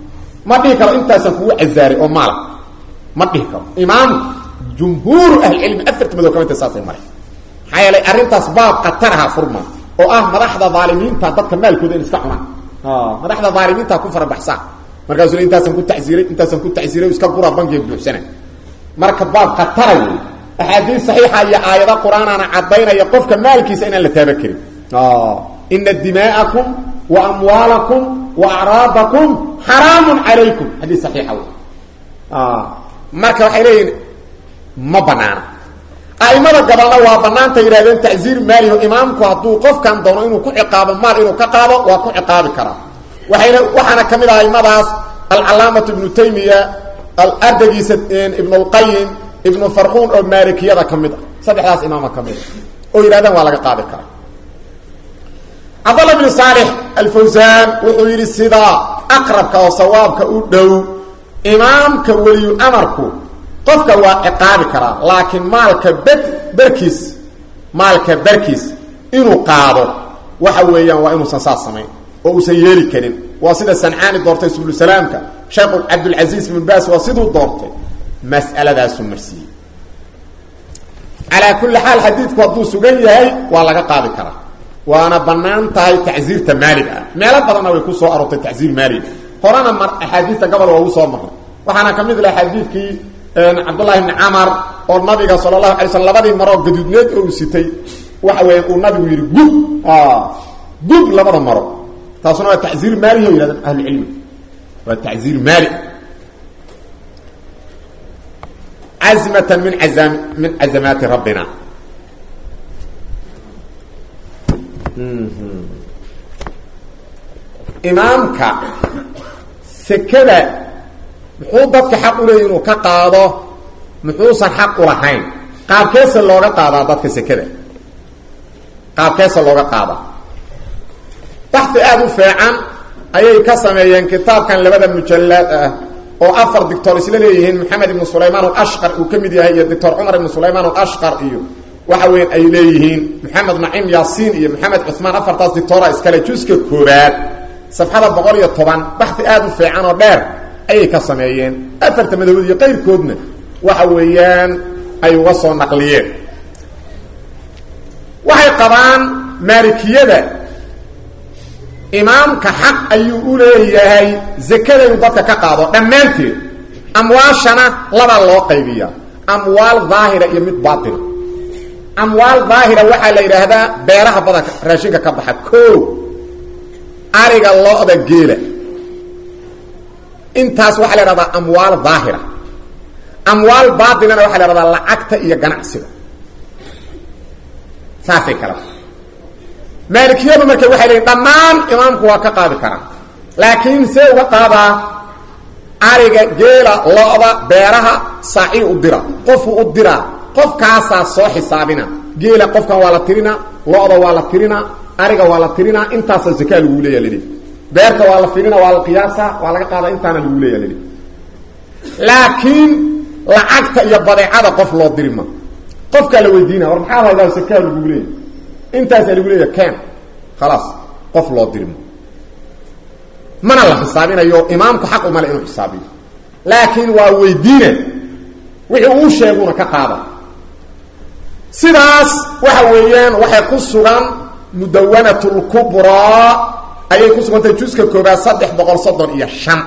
ma dhihi karo intaasaan kugu casaaray oo maala ma dhihi karo imaamku jumhuuru ahlicilmi afarta madow kamidta saasay maray maxaa yeelay arrintaas baab khataraha furma oo ah madaxda aalimiinta dadka maalkooda in iska cunaan madaxda aalimiinta ku farabaxsaa markaasuu intaasaan ku taiiray intaasaan ku taiiray iska gura bankiga buuxsana marka baab khatara wey axaadiis saxiixa iyo aayado qur-aanana caddaynaya qofka maalkiisa inaan la taaba karin ina dimaa'akum wa amwaalakum wa acraadakum xaraamun calaykum xadiis saxiixa wey marka waxay leeyihin ma banaana aimada gabalna waa banaanta yidhahdeen tacziir maaliho imaamku hadduu qofkan doono inuu ku ciqaabo maal inuu ka qaado waa ku ciqaabi karaa waayna waxaana ka mid ah aimadaas alcalaamatu ibnu taymiya ardagiisa ibn اlqayim ibnu farquun oo maalikiyada ka mid ah saddexdaas imaama ka mid a oo yidhahdeen waa laga qaadi karaa cabdallah bn saalix alfawsaan wuxuu yidhi sidaa aqrabka oo sawaabka u dhow imaamka weliyu amarku qofka waa ciqaabi karaa laakiin maalka bed berkiis maalka berkiis inuu qaado waxa weeyaan waa inuusan saas samayn oo uusan yeeli karin waa sida sancaani doortay sublusalaamka sheekhu cabdulcasiis ibn baas waa siduu doortay mas'aladaasuu marsiiyey calaa kulli xaal xadiidku hadduu sugan yahay waa laga qaadi karaa waana bannaan tahay tacsiirta maaliga ah meelo badanna way ku soo aroortay tacsiir maaliga horena mar axaadiista gobol waa ugu soo marray waxaana ka mid lah xadiidkii cabdullahi bni camar oo nabiga sala allahu alay slm labadii maroo gaduudneed oo uu sitay waxa weya uu nabigu yidhi gub gub labada maro taasuna waa tacziir maalihi o yidhahdeen ahlucilmi waa tacziir maali cazmatan min azam min cazamaati rabbina imaamka sekada muxuu dadka xaq u leeyay inuu ka qaado muxuusan xaq u lahayn qaabkeesa looga qaadaa dadka sekada qaabkeesa looga qaadaa baxdi aada u feecan ayay ka sameeyeen kitaabkan labada mujallaad ah oo afar doctor isla leeyihiin maxamed ibnu sulaymaan alashqar uu ka mid yahay iyo doctor cumar ibnu sulaymaan alashqar iyo waxa weyan ay leeyihiin maxamed nacim yaasiin iyo maxamed cuثmaan afartaas dictora iskale juska koobaad safxada boqol iyo toban baxdi aada u feecan oo dheer ayay ka sameeyeen afarta madabood iyo qayrkoodna waxa weeyaan ay uga soo naqliyeen waxay qabaan maalikiyada imaamka xaq ayuu u leeyahay zakada inuu dadka ka qaado dhammaanteed amwaashana labaa loo qaybiyaa amwaal daahira iyo mid baatina amwaal daahira waxaa la yidhaahdaa beeraha badanka raashinka ka baxa ko ariga lo-da geela intaas waxaa la ihahdaa amwaal daahira amwaal baatinana waxaa la ihahdaa lacagta iyo ganacsiga saasay kala maalikiyadu marka waxay leeyiin dhammaan imaamku waa ka qaadi karaa laakiin see uga qaadaa ariga geela lo-da beeraha saaci u dira qofu u diraa qofkaasaa soo xisaabina geela qofkan waa la tirinaa lo-da waa la tirinaa ariga waa la tirinaa intaasa zakaa lagu leeya lii beerta waa la firina waa la qiyaasa waa laga qaada intaana lagu leeya lii laakiin lacagta iyo badeecada qof loo dirima qofkaa la weydiina war maxaa haydaa zakaa lagu leeya intaasaa lagu leeya ken khalaas qof loo dirimo mana la xisaabinayo imaamku xaq umale inuu xisaabiyo laakiin waa weydiina wixii uu sheeguna ka qaada sidaas waxa weeyaan waxay ku sugan mudawanat lkubraa ayay ku sugantahay juska koobaad saddex boqol soddon iyo shan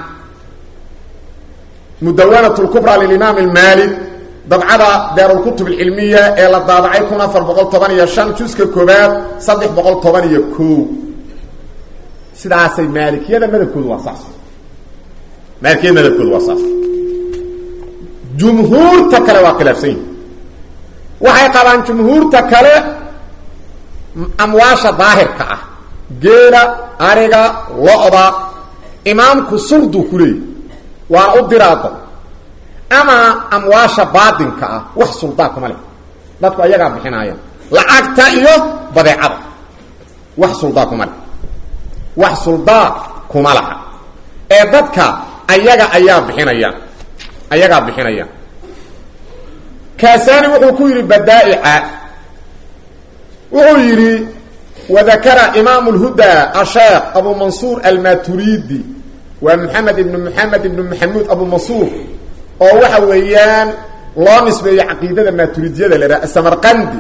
mudawanat lkubraa lilimaam almaalik dabcada daarulkutub alcilmiya ee la daabacay kun afar boqol toban iyo shan juska koobaad saddex boqol toban iyo ko sidaasay maalikiyada madabkoodu waa saas maalikiyada madabkoodu waa saas jumhuurta kale waa khilaafsan yihi waxay qabaan jumhuurta kale amwaasha daahirka ah geela ariga lo-da imaamku sulduu ku leeyahy waana u diraada ama amwaasha baatinka ah wax suldaa kuma leh dadku ayagaa bixinaayaan lacagta iyo badeecada wax suldaa kuma leh wax suldaa kuma laha ee dadka ayaga ayaa bixinayaan ayagaa bixinayaan kaasani wuxuu ku yidhi badaa'ica wuxuu yidhi wadakara imaamu lhuda asheekh abu mansuur almaturidi waa maxamed ibnu maxamed ibnu maxamuud abu masuur oo waxa weeyaan loo nisbeeyo caqiidada maaturidiyada la idhaha samarqandi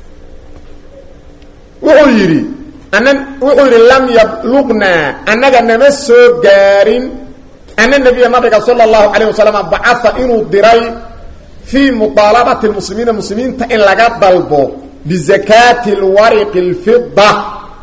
wuxuu yidhi ana wuxuu yidhi lam yabluqnaa annaga nama soo gaarin ana nabiya nabiga sala allahu calayh wasalam bacaa inuu diray fii muطaalabati lmuslimiina muslimiinta in laga dalbo bizakaati lwariqi اlfida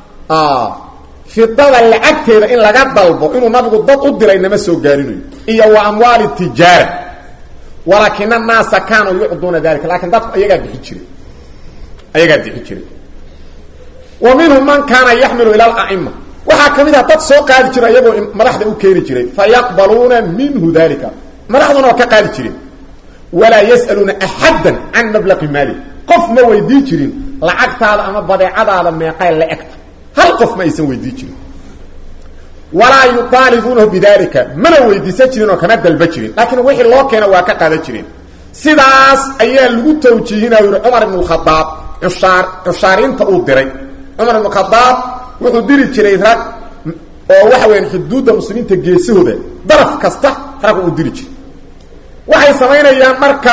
fidada lacagteeda in laga dalbo inuu nabigu dad u diray nama soo gaarinayo iyo wa amwaali tijaara walaakina annaasa kaanuu yucduuna dalika lakin dadku ayagaa bixi jiray ayagaa bixi jiray wa minhum man kaana yaxmilu ila ala'ima waxaa ka mid ah dad soo qaadi jira iyagoo madaxda u keeni jiray fayaqbaluuna minhu dalika madaxduna waa ka qaadi jireen walaa yas'aluuna axadda can mablaqi maali qof ma weydii jirin lacagtaada ama badeecadaada meeqay la egta hal qof ma aysan weydii jirin walaa yuaalibuunahu bidalika mana weydiisan jirin oo kama dalba jirin laakiin wixii loo keena waa ka qaadan jireen sidaas ayaa lagu tawjiihinaya yihi cumar ibn khadaab ushaar cushaariinta uu diray cumar ibn khadaab wuxuu diri jiray rag oo waxa weyaan xuduudda muslimiinta geesahooda daraf kasta rag uu diri jiray waxay samaynayaan marka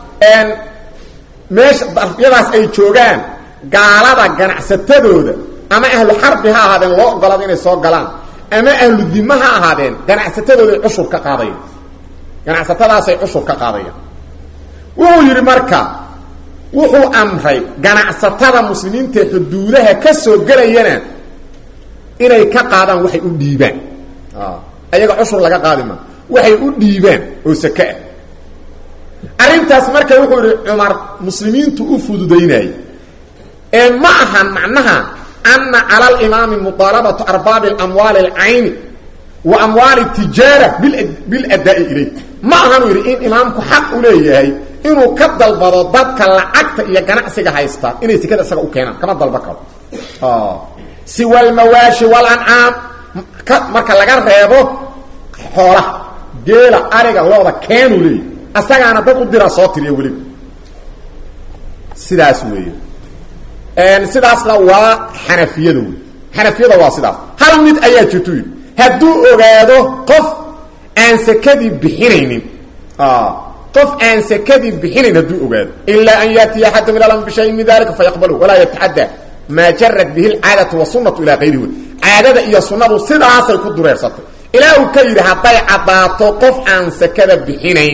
meesha darafyadaas ay joogaan gaalada ganacsatadooda ama ahlu xarbi ha ahaadeen loo ogolaada inay soo galaan ama ahlu dima ha ahaadeen ganacsatadooday cushur ka qaadayaan ganacsatadaasay cushur ka qaadayaan wuxuu yidhi marka wuxuu amray ganacsatada muslimiinta xuduudaha ka soo gelayana inay ka qaadaan waxay u dhiibaan ayaga cushur laga qaadi ma waxay u dhiibaan oo sake ah arrintaas marka wuxuu yihi cumar muslimiintu u fududaynayay ee ma ahan macnaha ana cala alimaami muطaalabatu arbaabi amwaali اlcayni wa amwaali tijaara biladaa'i ilayh ma ahan uu yidhi in imaamku xaq u leeyahay inuu ka dalbado dadka lacagta iyo ganacsiga haysta inay sekada isaga u keenaan kama dalba karo siwa almawaashi walancaam marka laga reebo xoolaha geela ariga looda keenuu leeyahy asagaana dad u dira soo tiriya weliba sidaas weeye sidaasna waa xanafiyada wey xanafiyada waa sidaas hal mid ayaa jirtu yidhi hadduu ogaado qof aan sekadii bixinaynin qof aan sekadii bixinayn hadduu ogaado ilaa an yaatiya axadum ila lam bishayin min dalika fayaqbalu walaa yatacadda maa jarat bihi lcaadatu wasunatu ilaa kayrihi wey caadada iyo sunnadu sidaasay ku dureersatay ilaa uu ka yidhi hadday caddaato qof aan sekada bixinayn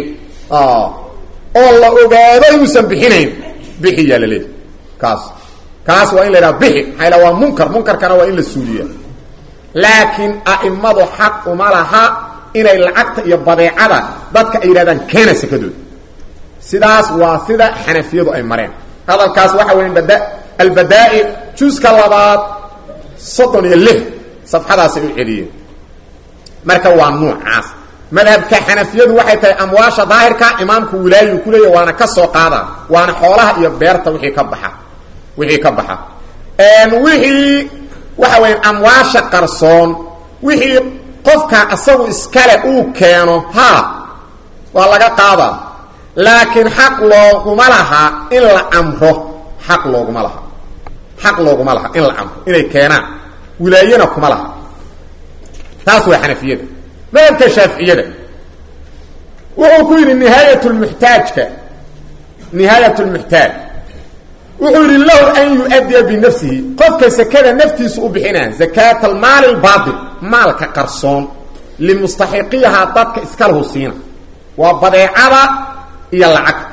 oo la ogaado inuusan bixinayn bixiyaa la leeyahy kaas kaas waa in la yidhaha bixi maxaa ila waa munkar munkarkana waa in la suuliya laakiin a'imadu xaq uma laha inay lacagta iyo badeecada dadka ay yidhahdaan keena sekadooda sidaas waa sida xanafiyadu ay mareen hadalkaas waxa weya bada albadaa'i juuska labaad soddon iyo lix safxadaasay u celiyeen marka waa nuucaas madhabka xanafiyadu waxay tahay amwaasha daahirka imaamku wilaayu ku leeya waana ka soo qaada waana xoolaha iyo beerta wixii ka baxa wixii ka baxa wixii waxa weya amwaasha qarsoon wixii qofka asagu iskale uu keeno ha waa laga qaadaa laakiin xaq looguma laha in la amro xaq looguma laha xaq looguma laha in la amro inay keenaan wilaayana kuma laha taas waa xanafiyada madhabka shaaficiyada wuxuu ku yidhi nihaayat lmuxtaajka nihaayat lmuxtaaj wuxuu yidhi lahu an yu-addiya binafsihi qofka sekada naftiisu u bixinaa zakaata almaali albaatil maalka qarsoon limustaxiqiyahaa dadka iskalahu siina waa badeecada iyo lacagta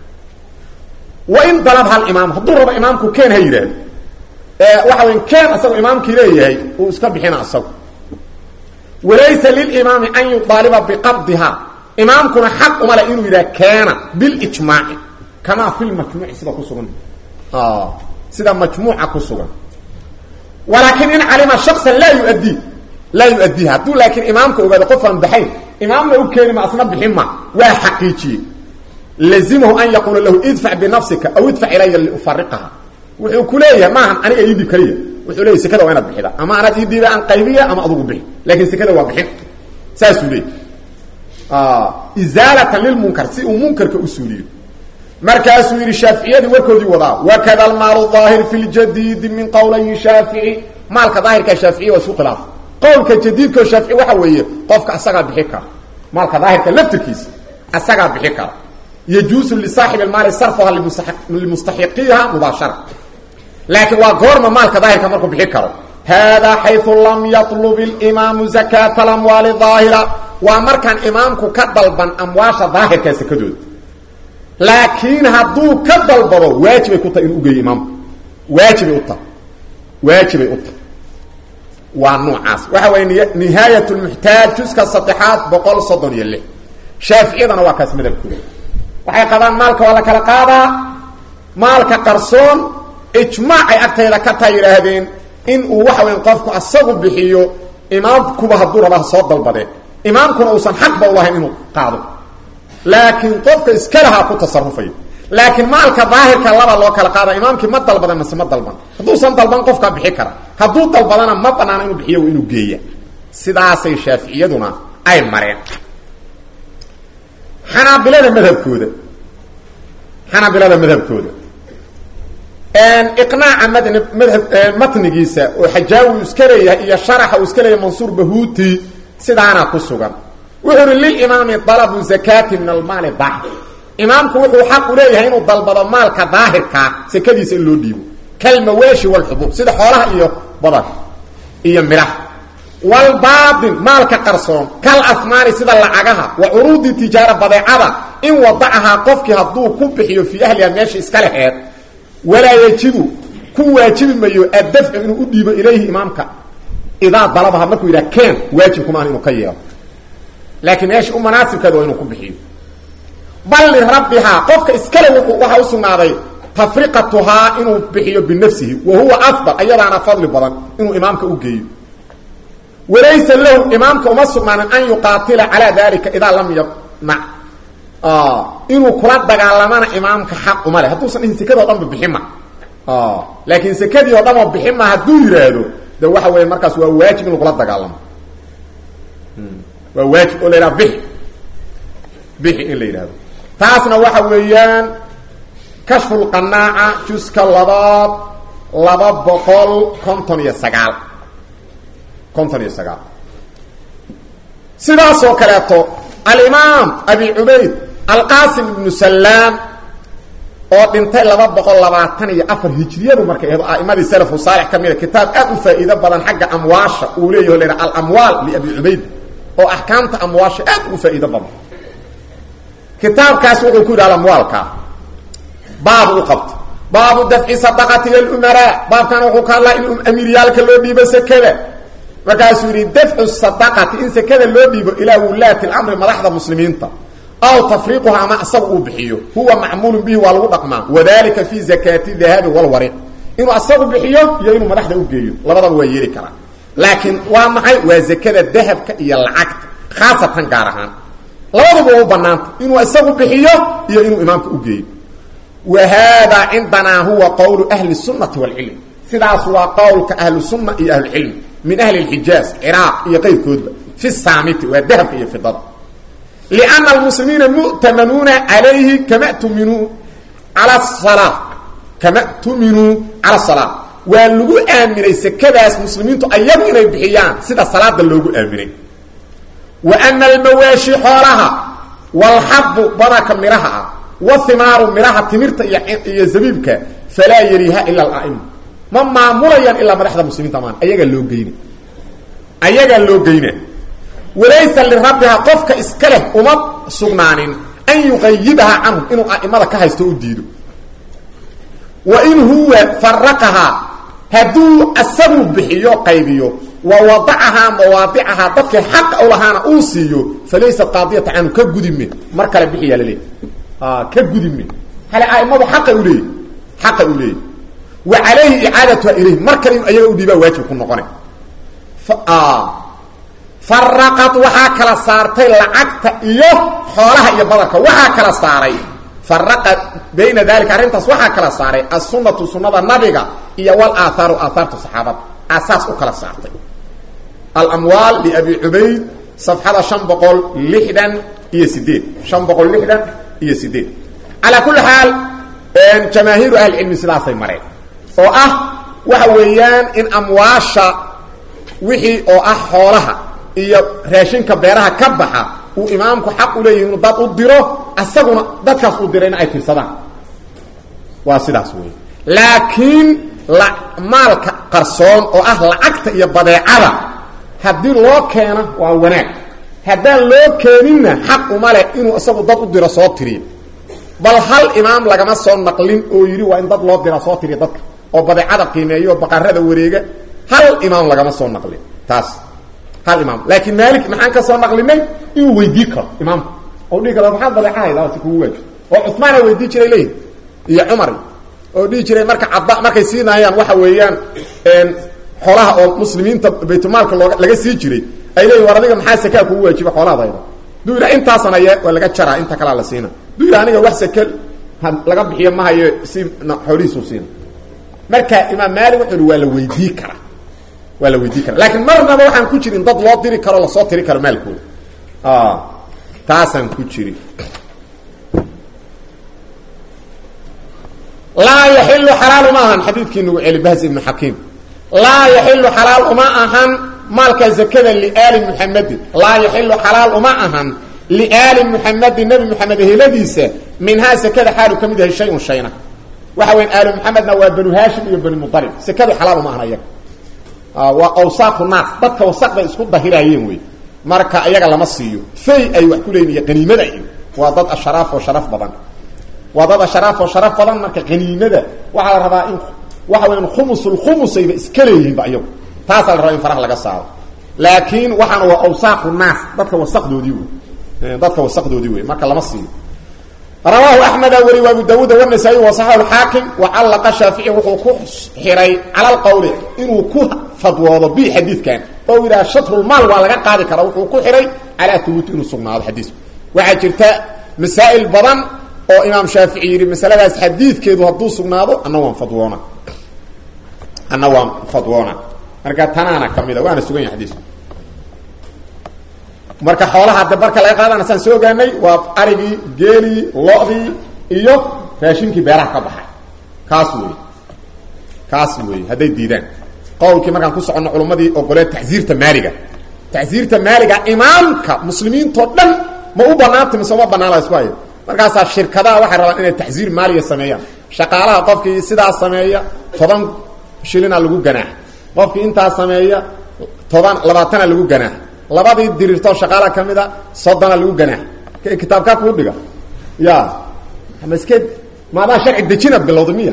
wa in dalab hal imaam hadduu rabo imaamku keen ha yidhaahdo waxa wey keen asagoo imaamkii leeyahay uu iska bixina asagu walaysa lilimaami an yudaaliba biqabdiha imaamkuna xaq uma le inuu yidhaha keena bilijmaaci kamaa fi lmajmuuci sida ku sugan sida majmuuca ku sugan walaakin in calima shaksan laa yuadii laa yuaddiiha hadduu laakiin imaamka ogaado qof aan baxayn imaamna u keeni ma asna bixin ma waa xaqiijiyey lazimahu an yaquula lahu idfac binafsika aw idfac ilaya liufariqaha wuxuu ku leeyahay maahan aniga ii dhiib kaliya wuxuu leeyahy sekada waa inaad bixida ama anaad ii dhiiba aan qaybiya ama adugu bixi laakiin sekada waa bixin saasuu leeyahy izaalatan lilmunkar si uu munkarka u suuliyo markaasuu yidhi shaaficiyadii warkoodii wadaa wakada almaalu daahir fi ljadiidi min qowlayi shaafici maalka daahirkaa shaaficiya waa isku khilaaf qowlka jadiidkao shaafici waxa weeye qofka asagaa bixi kara maalka daahirka laftirkiisa asagaa bixi kara yajuusu lisaaxibi lmaali sarfuha limustaxiqiha mubaashara laakiin waa goorma maalka daahirka markuu bixi karo haadaa xayu lam yatlub اlimaamu zakaata alamwaali daahira waa markaan imaamku ka dalban amwaasha daahirkaa sakadooda laakiin hadduu ka dalbado waajibay ku tahay inuu ugeeyo imaamku waajibay u tahay waajibay u tahay waa noocaas waxa weeye nihaayat lmuxtaaj juska saddexaad boqol soddon iyo lix shaaficiyadana waa kaas madabkooda waxay qabaan maalka waa la kala qaadaa maalka qarsoon ijmaacay agtayda ka taa yidhaahdeen in uu waxa weya qofku asagu bixiyo imaamkuba hadduu rabaa soo dalbadee imaamkuna uusan xaqba ulahayn inuu qaado laakiin qofka iska lahaa ku tasarufayo laakiin maalka daahirka laba loo kala qaada imaamkii ma dalbadan mase ma dalban hadduusan dalban qofkaa bixi kara hadduu dalbadana ma banaana inuu bixiyo inuu geeya sidaasay shaaficiyaduna ay mareen xanaabilada madhabkooda xanaabilada madhabkooda iqnaaca madn madhab matnigiisa oo xajaawi iska leeyahay iyo sharaxa uu iska leeyahay mansuur bahuuti sidaana ku sugan wuxuu uhi lilimaami dalabu zakaati min almaali daahir imaamku wuxuu xaq u leeyahay inuu dalbado maalka daahirkaa sakadiisa in loo dhiibo kalmawaashi walxubuub sida xoolaha iyo badanka iyo midhaha walbaatin maalka qarsoon kal asmaani sida lacagaha wa curuudi tijaara badeecada in wadacahaa qofkii hadduu ku bixiyo fii ahliha meesha iska leheed walaa yajibu ku waajibi mayo addafcu inuu u dhiibo ilayhi imaamka idaa dalabaha markuu yidhaha keen waajibkumaan inuu ka yeelo laakiin meesha u manaasibkeeda waa inuu ku bixiyo bal lirabbihaa qofka iskale waxaa u sugnaaday tafriqatuhaa inuu bixiyo binafsihi wa huwa afdal ayadaana fadli badan inuu imaamka u geeyo walaysa lahu imaamka uma sugnaanin an yuqaatila calaa dalika idaa lam yamnac inuu kula dagaalamana imaamka xaq uma leh hadduusan dhihin sekadi o dhan ba bixin ma laakiin sekadii oo dhan oo bixin ma hadduu yidhaahdo de waxa weeye markaas waa waajib in lagula dagaalamo waa waajib oo la yidhaha bixi bixi in la yidhahdo taasna waxa weeyaan kashfu lqanaaca juska labaad laba boqol konton iyo sagaal konton iyo sagaal sidaasoo kaleeto alimaam abi cubayd alqasim ibnu salaam oo dhintay laba boqol labaatan iyo afar hijriyadu markay ahdo a'imadii salafu saalix ka mida kitaab aad u faa'iido badan xagga amwaasha uu leeyaho la yidhaha alamwaal liabi cubayd oo axkaamta amwaasha aad ugu faa'iido badan kitaabkaas wuxuu ku yidhi alamwaalka baabu u qabta baabu dafci sadaqati ila lumaraa baabkana wuxuu ka hadlaa in amiiryaalka loo dhiibo sekada markaasuu yidhi dafcu sadaqati in sekada loo dhiibo ilaa wulaati lamri madaxda muslimiinta aw tafriiquha ama asaga uu bixiyo huwa macmuulun bihi waa lagu dhaqmaa wadalika fi zakaati dahabi walwariq inuu asagu bixiyo iyo inuu madaxda u geeyo labadaba waa yeeli karaa laakiin waa maxay waa zakada dahabka iyo lacagta khaasatan gaar ahaan labaduba waa u banaanta inuu isagu bixiyo iyo inuu imaamka u geeyo wa haadaa cindanaa huwa qowlu ahli sunati wاlcilm sidaas waa qowlka ahlu sunna iyo ahlucilm min ahli اlxijaaz ciraaq iyo qayrkoodba fi saamiti waa dahabka iyo fidada لأن المسلمiiن مؤتمنuuنa عaليهi كama تminuu عalى الصلاة kama تuminuu calى الصلاة waa lagu aaminay sekadaas muslimiintu ayagu inay bixiyaan sida salaada loogu aaminay وأنa الmawaaشhi xoolaha والxabu badanka midhaha ah وhimaaru midhaha timirta iyo zabiibka falaa yeliha ilا الأئمة ma maamulayaan ilaa madaxda muslimiinta maan ayagaa loo geyna ayagaa loo geyna walaysa lirabbiha qofka iska leh uma sugnaanin an yuqayibaha canhum inuu a'imada ka haysto u diido wa in huwa faraqahaa hadduu asagu bixiyo qaybiyo wa wadacahaa mawaadicahaa dadkii xaqa u lahaana uu siiyo falaysa qaadiyata canhu ka gudime mar kale bixiyaa laleeyahy ka gudime hale a'imadu xaqa uleeyahy xaqa u leeyahy wa calayhi icaadatuha ilayh mar kale inu ayaga u dhiibaa waajib ku noqona faraqad waxaa kala saartay lacagta iyo xoolaha iyo badanka waxaa kala saaray faraqa bayna dalika arrintaas waxaa kala saaray asunatu sunada nabiga iyo walaahaaru aahaarta saxaabada asaas u kala saartay alamwaal liabi cubayd safxada shan boqol lixdan iyo sideed shan boqol lixdan iyo sideed calaa kulli xaal jamaahiiru ahlicilmi sidaasay mareen oo ah waxa weeyaan in amwaasha wixii oo ah xoolaha iyo raashinka beeraha ka baxa uu imaamku xaq u leeyahi inuu dad u diro asaguna dadkaas u dirayna ay tirsadaan waa sidaas wey laakiin la maalka qarsoon oo ah lacagta iyo badeecada haddii loo keeno waa wanaag haddaan loo keeninna xaq uma leh inuu isagu dad u diro soo tiriyo bal hal imaam lagama soo naqlin oo yidhi waa in dad loo dira soo tiriya dadka oo badeecada qiimeeyo oo baqarada wareega hal imaam lagama soo naqlin taas hal imaam laakiin maalik maxaan ka soo naqlinay inuu weydii karo imaamka oo dhihi karo maxaad badeecahayda si kugu waajib oo cusmaana weydii jiray leeyihi iyo cumar oo dhihi jiray marka cadda markay siinaayaan waxa weeyaan xoolaha oo muslimiinta baytulmaalka looga laga sii jiray ay leeyihin war adiga maxaa sakaa kugu waajiba xoolahadayda duu yidha intaasana ye waa laga jaraa inta kalaa la siina duu yidha aniga wax sake laga bixiyo ma hayo si xoolihiisu siina marka imaam maalik wuxuu ihi waa la weydii karaa waa la weydii kara laakiin marnaba waxaan ku jirin dad loo diri karo lasoo tiri karo maalkooda taasaan ku jiri laa yaxilu xalaal uma ahan xadiidkii nagu celi bahs ibnu xakiim laa yaxilu xalaal uma ahan maalka zakada liaali muxamedin laa yaxilu xalaal uma ahan liaali muxamedin nebi moxamed heladiisa minhaa sakada xaalu ka mid yahay shay-un shayna waxa weyan aali muxamedna waa banu haashim iyo bani mualib sakadu xalaal uma ahan ayaga waa awsaaqu naas dadka wasaqday isku dahiraayeen wey marka ayaga lama siiyo fay ay wax ku leeyihin iyo qaniimada iyo waa dad asharaaf oo sharaf badan waa dad asharaaf oo sharaf badan marka qaniimada waxaa la rabaa in waxa weyan khumusulkhumusayba iska leeyihiinba iyagu taasaa la rabaa in faraha laga saaro laakiin waxaana waa awsaaqu naas dadka wasaqdoodii wey dadka wasaqdoodii wey marka lama siiyo rawaahu axmeda weri abu daawuud wanasaa-i wasaxahu xaakim wacallaqa shaafici wuxuu ku xiray cala lqowli inuu ku fadwoodo bi xadiidkan oo yidhaha shatrulmaal waa laga qaadi karaa wuxuu ku xiray calaa thubuuti inuu sugnaado xadiisku waxaa jirta masaa'il badan oo imaam shaafici yidhi masaladaas xadiidkeedu hadduu sugnaado anna waan fadwoona anna waan fadwoona marka tanaana ka mida waana sugan yahay xadiisku marka xoolaha de marka laga qaadana saan soo ogaanay waa arigii geelii lo-dii iyo raashinkii beeraha ka baxay kaas wey kaas wey hadday diidaan qowlkii markaan ku soconno culummadii ogolee tacsiirta maaliga tacsiirta maaliga imaamka muslimiintoo dhan ma u banaanta mise uma banaan la isku hayo markaasaa shirkadaha waxay rabaan inay tacsiir maaliga sameeyaan shaqaalaha qofkii sidaas sameeya toban shilina lagu ganaax qofkii intaas sameeya toban labaatana lagu ganaax labadii dirirtoo shaqaala ka mid a soddona lagu ganaax kitaabkaa kuu dhiga ya maske maadaa sharci dejinaad bilowda miya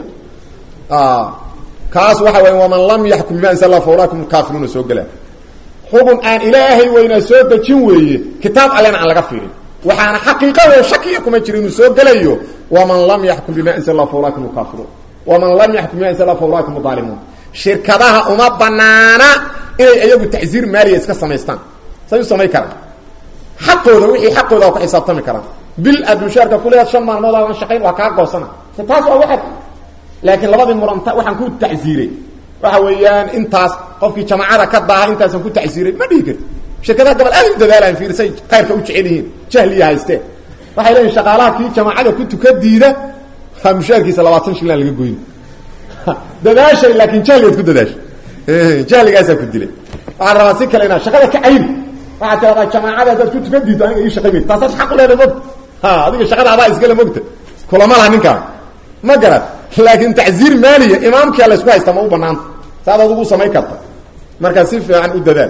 kaas waxa weya waman lam yaxkum bima anzal fa ulaakum kaafiruuna soo gelaa xukun aan ilaahay weynaa soo dejin weeye kitaab allena aan laga fiirin waxaana xaqiiqado shakiya kuma jira inuu soo gelayo waman lam yaxkum bima anzal fa ulaakum kaafiruun waman lam yaxkum bima anzal fa ulaakum aalimuun shirkadaha uma banaana inay iyagu tacsiir maaliya iska samaystaan say u samay karaan xaqooda wixii xaqooda waa ku xisaabtami karaan bil aad mushaarka kuleedaad shan maalmood aadan shaqayn waa kaa goosana taas waa waxaad laakiin labadii muranta waxaan ku tacsiiray waxa weeyaan intaas qofkii jamaacada ka daaha intaasaan ku tacsiiray ma dhihi karti shirkadaha gabal aad u dadaalaan fiirsay khayrka u jecel yihiin jahliya haysteen waxay leeyihin shaqaalaha kii jamaacada ku tuka diida ha mushaarkiisa labaatan shillaan laga goyn dadaashay laakiin jahligaad ku dadaashay jahligaasaa ku dilay waxaan rabaa si kale inaad shaqada ka cayri waxaad tiradaa jamaacada haddaad ku tukan diidto aniga ii shaqay mayt taasaad xaq u leedahay mogta ha adiga shaqada adaa iskale mogta kulama laha ninkaan ma garad laakiin tacsiir maaliya imaamkia la isku haystaa ma u banaanta saad adugu samayn karta markaa si fiican u dadaal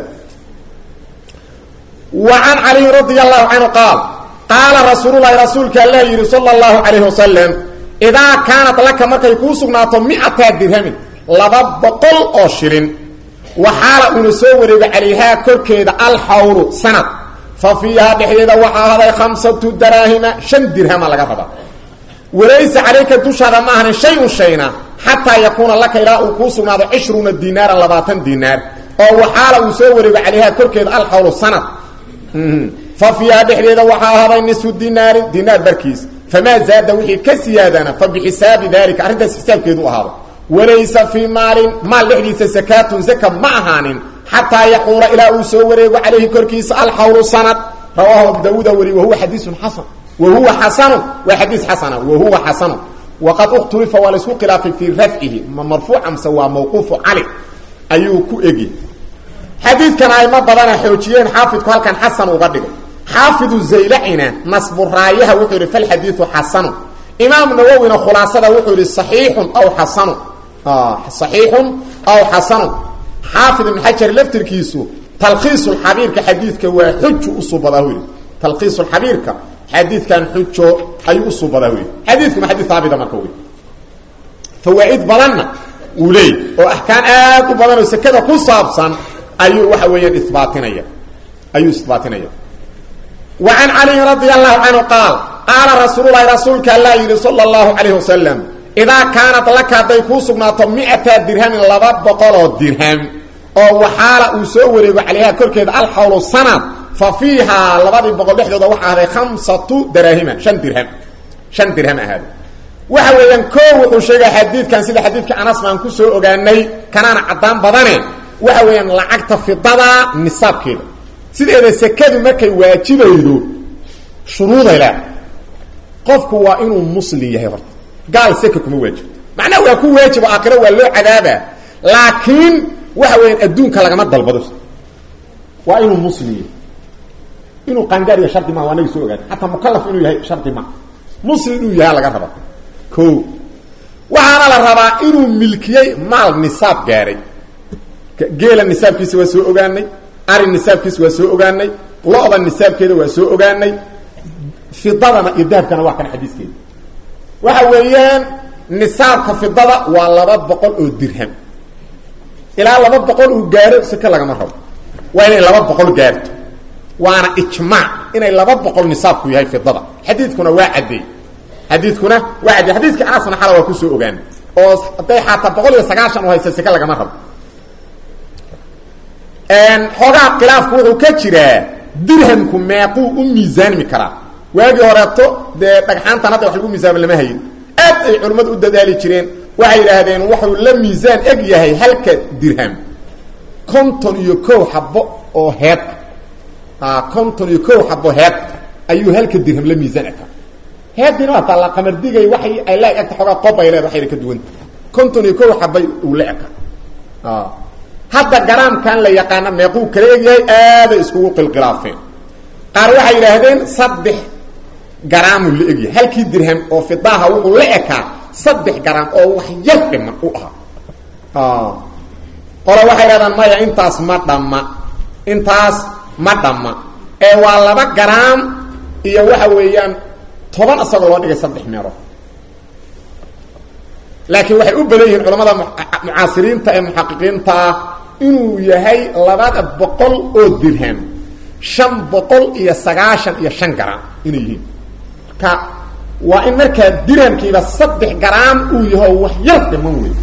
wa can caliyin radi allahu canhu qaal qaala rasuululahi rasuulka alla yidhi sala allahu calayhi wasalam idaa kaanat laka markay kuu sugnaato miata dirhamin laba boqol oo shilin waxaala uuna soo wareegay calayhaa korkeeda alxawru sanad fa fiihaa dhexdeeda waxaa haday khamsatu daraahima shan dirhama laga rabaa walaysa calayka dushaada ma ahanin shay-un shayna xataa yakuuna laka ilaa uu kuu sugnaado cishruuna dinaaran labaatan dinaar oo waxaala uu soo wareegay calayhaa korkeeda alxawru sanad fa fiihaa dhexdeeda waxaa haday nisfu dinaarin dinaar barkiis famaa zaada wixii ka siyaadana fa bixisaabi dalika arrintaas xisaabkeedu ahaado walaysa fii maalin maal dhexdiisa sakaatun zaka ma ahaanin xataa yaxuula ilaa uu soo wareego calayhi korkiisa alxawlu sanad rawaahu abu daawuuda wari wahuwa xadiisun xasan wahuwa xasanu waa xadiis xasana wahuwa xasanu waqad ukhtulifa waa laysku khilaafay fii rafcihi ma marfuuca mse waa mawquufu cali ayuu ku egi xadiidkan ayma badana xoojiyeen xaafidku halkan xasan uga dhigay xaafidu zaylacina nasburaayaha wuxuu yidhi falxadiiu xasanu imaam nawowina khulaasada wuxuu yidhi saxiixun aw xasanu saxiixun aw xasanu xaafid ibn xajar laftirkiisu talkhiisulxabiirka xadiidka waa xuju usubadaa hu yidhi talkhiisulxabiirka xadiidkan xujo ayuu usubadaa hu yidhi xadiidkuma xadiid haabita marka wey fawaaid badanna uu leey oo axkaam aad u badan oo sekada ku saabsan ayuu waxa weeyaan ibaatinaya ayuu isbaatinaya wa can caliyin radia allahu canhu qaal qaala rasuululahi rasuulka allaa yidhi sala allahu calayh wasalam idaa kaanat laka hadday kuu sugnaato miata dirhamin laba boqoloo dirham oo waxaala uu soo wareego calayha korkeeda alxawlu sanad fa fiihaa labadii boqol dhexdooda waxaa ahday khamsatu daraahima shan dirham shan dirham ahaada waxa weeyaan koo wuxuu sheegaya xadiidkan sida xadiidka anas baan ku soo ogaanay kanaana caddaan badane waxa weeyaan lacagta fidada nisaabkeeda sideeda sekadu markay waajibaydo shuruuday leh qofku waa inuu muslim yahay horta gaal seka kuma waajibto macnaha waa ku waajibo aakhiro waa loo cadaabaa laakiin waxa weeyaan adduunka lagama dalbado waa inuu muslim yahay inuu qaangaar yahay shardi maa waa naga soo ogaan xataa mukalaf inuu yahay shardi maa muslim inuu yahay laga raba o waxaana la rabaa inuu milkiyey maal nisaab gaaray geela nisaabkiisa waa soo ogaanay ari nisaabkiisa waa soo ogaanay lo-da nisaabkeeda waa soo ogaanay fidadana iyo dahabkana waa kan xadiiskeeda waxa weeyaan nisaabka fidada waa laba boqol oo dirham ilaa laba boqol uu gaaro seke lagama rabo waa inay laba boqol gaarto waana ijmaac inay laba boqol nisaabku yahay fidada xadiidkuna waa caddeey xadiidkuna waa caddeey xadiidka anasna xala waa kusoo ogaan oo hadday xataa boqol iyo sagaashan u haysa seke lagama rabo xoogaa khilaafku wuxuu ka jiraa dirhamku meequu u miisaanmi karaa waagii horeeto dee dhagxaantan hadda wax lagu miisaamo lama hayin aad ay culimmadu u dadaali jireen waxay yidhaahdeen wuxuu la miisaan eg yahay halka dirham konton iyo kow xabo oo heed ah konton iyo kow xabo heed ayuu halka dirham la miisaan eka heedina waa taalla qamardigay waxay ay la egta xoogaa qob ay leed waxayna ka duwanta konton iyo kow xabay uu la eka hadda garaamkan la yaqaana meequu kala egyahay aaday iskugu qilqilaafeen qaar waxay yidhaahdeen saddex garaamuu la egyahay halkii dirham oo fidaaha wuxuu la ekaa saddex garaam oo wax yar dhiman u ahaa qolo waxay yidhahdaan maya intaas ma dhamma intaas ma dhamma ee waa laba garaam iyo waxa weeyaan toban isagoo loo dhigay saddex meelood laakiin waxay u badan yihiin culamada mucaasiriinta ee muxaqiqiinta ah inuu yahay labada boqol oo dirham shan boqol iyo sagaashan iyo shan garaam inay yihiin marka waa in markaa dirhamkiiba saddex garaam uu yaho wax yar dhiman wey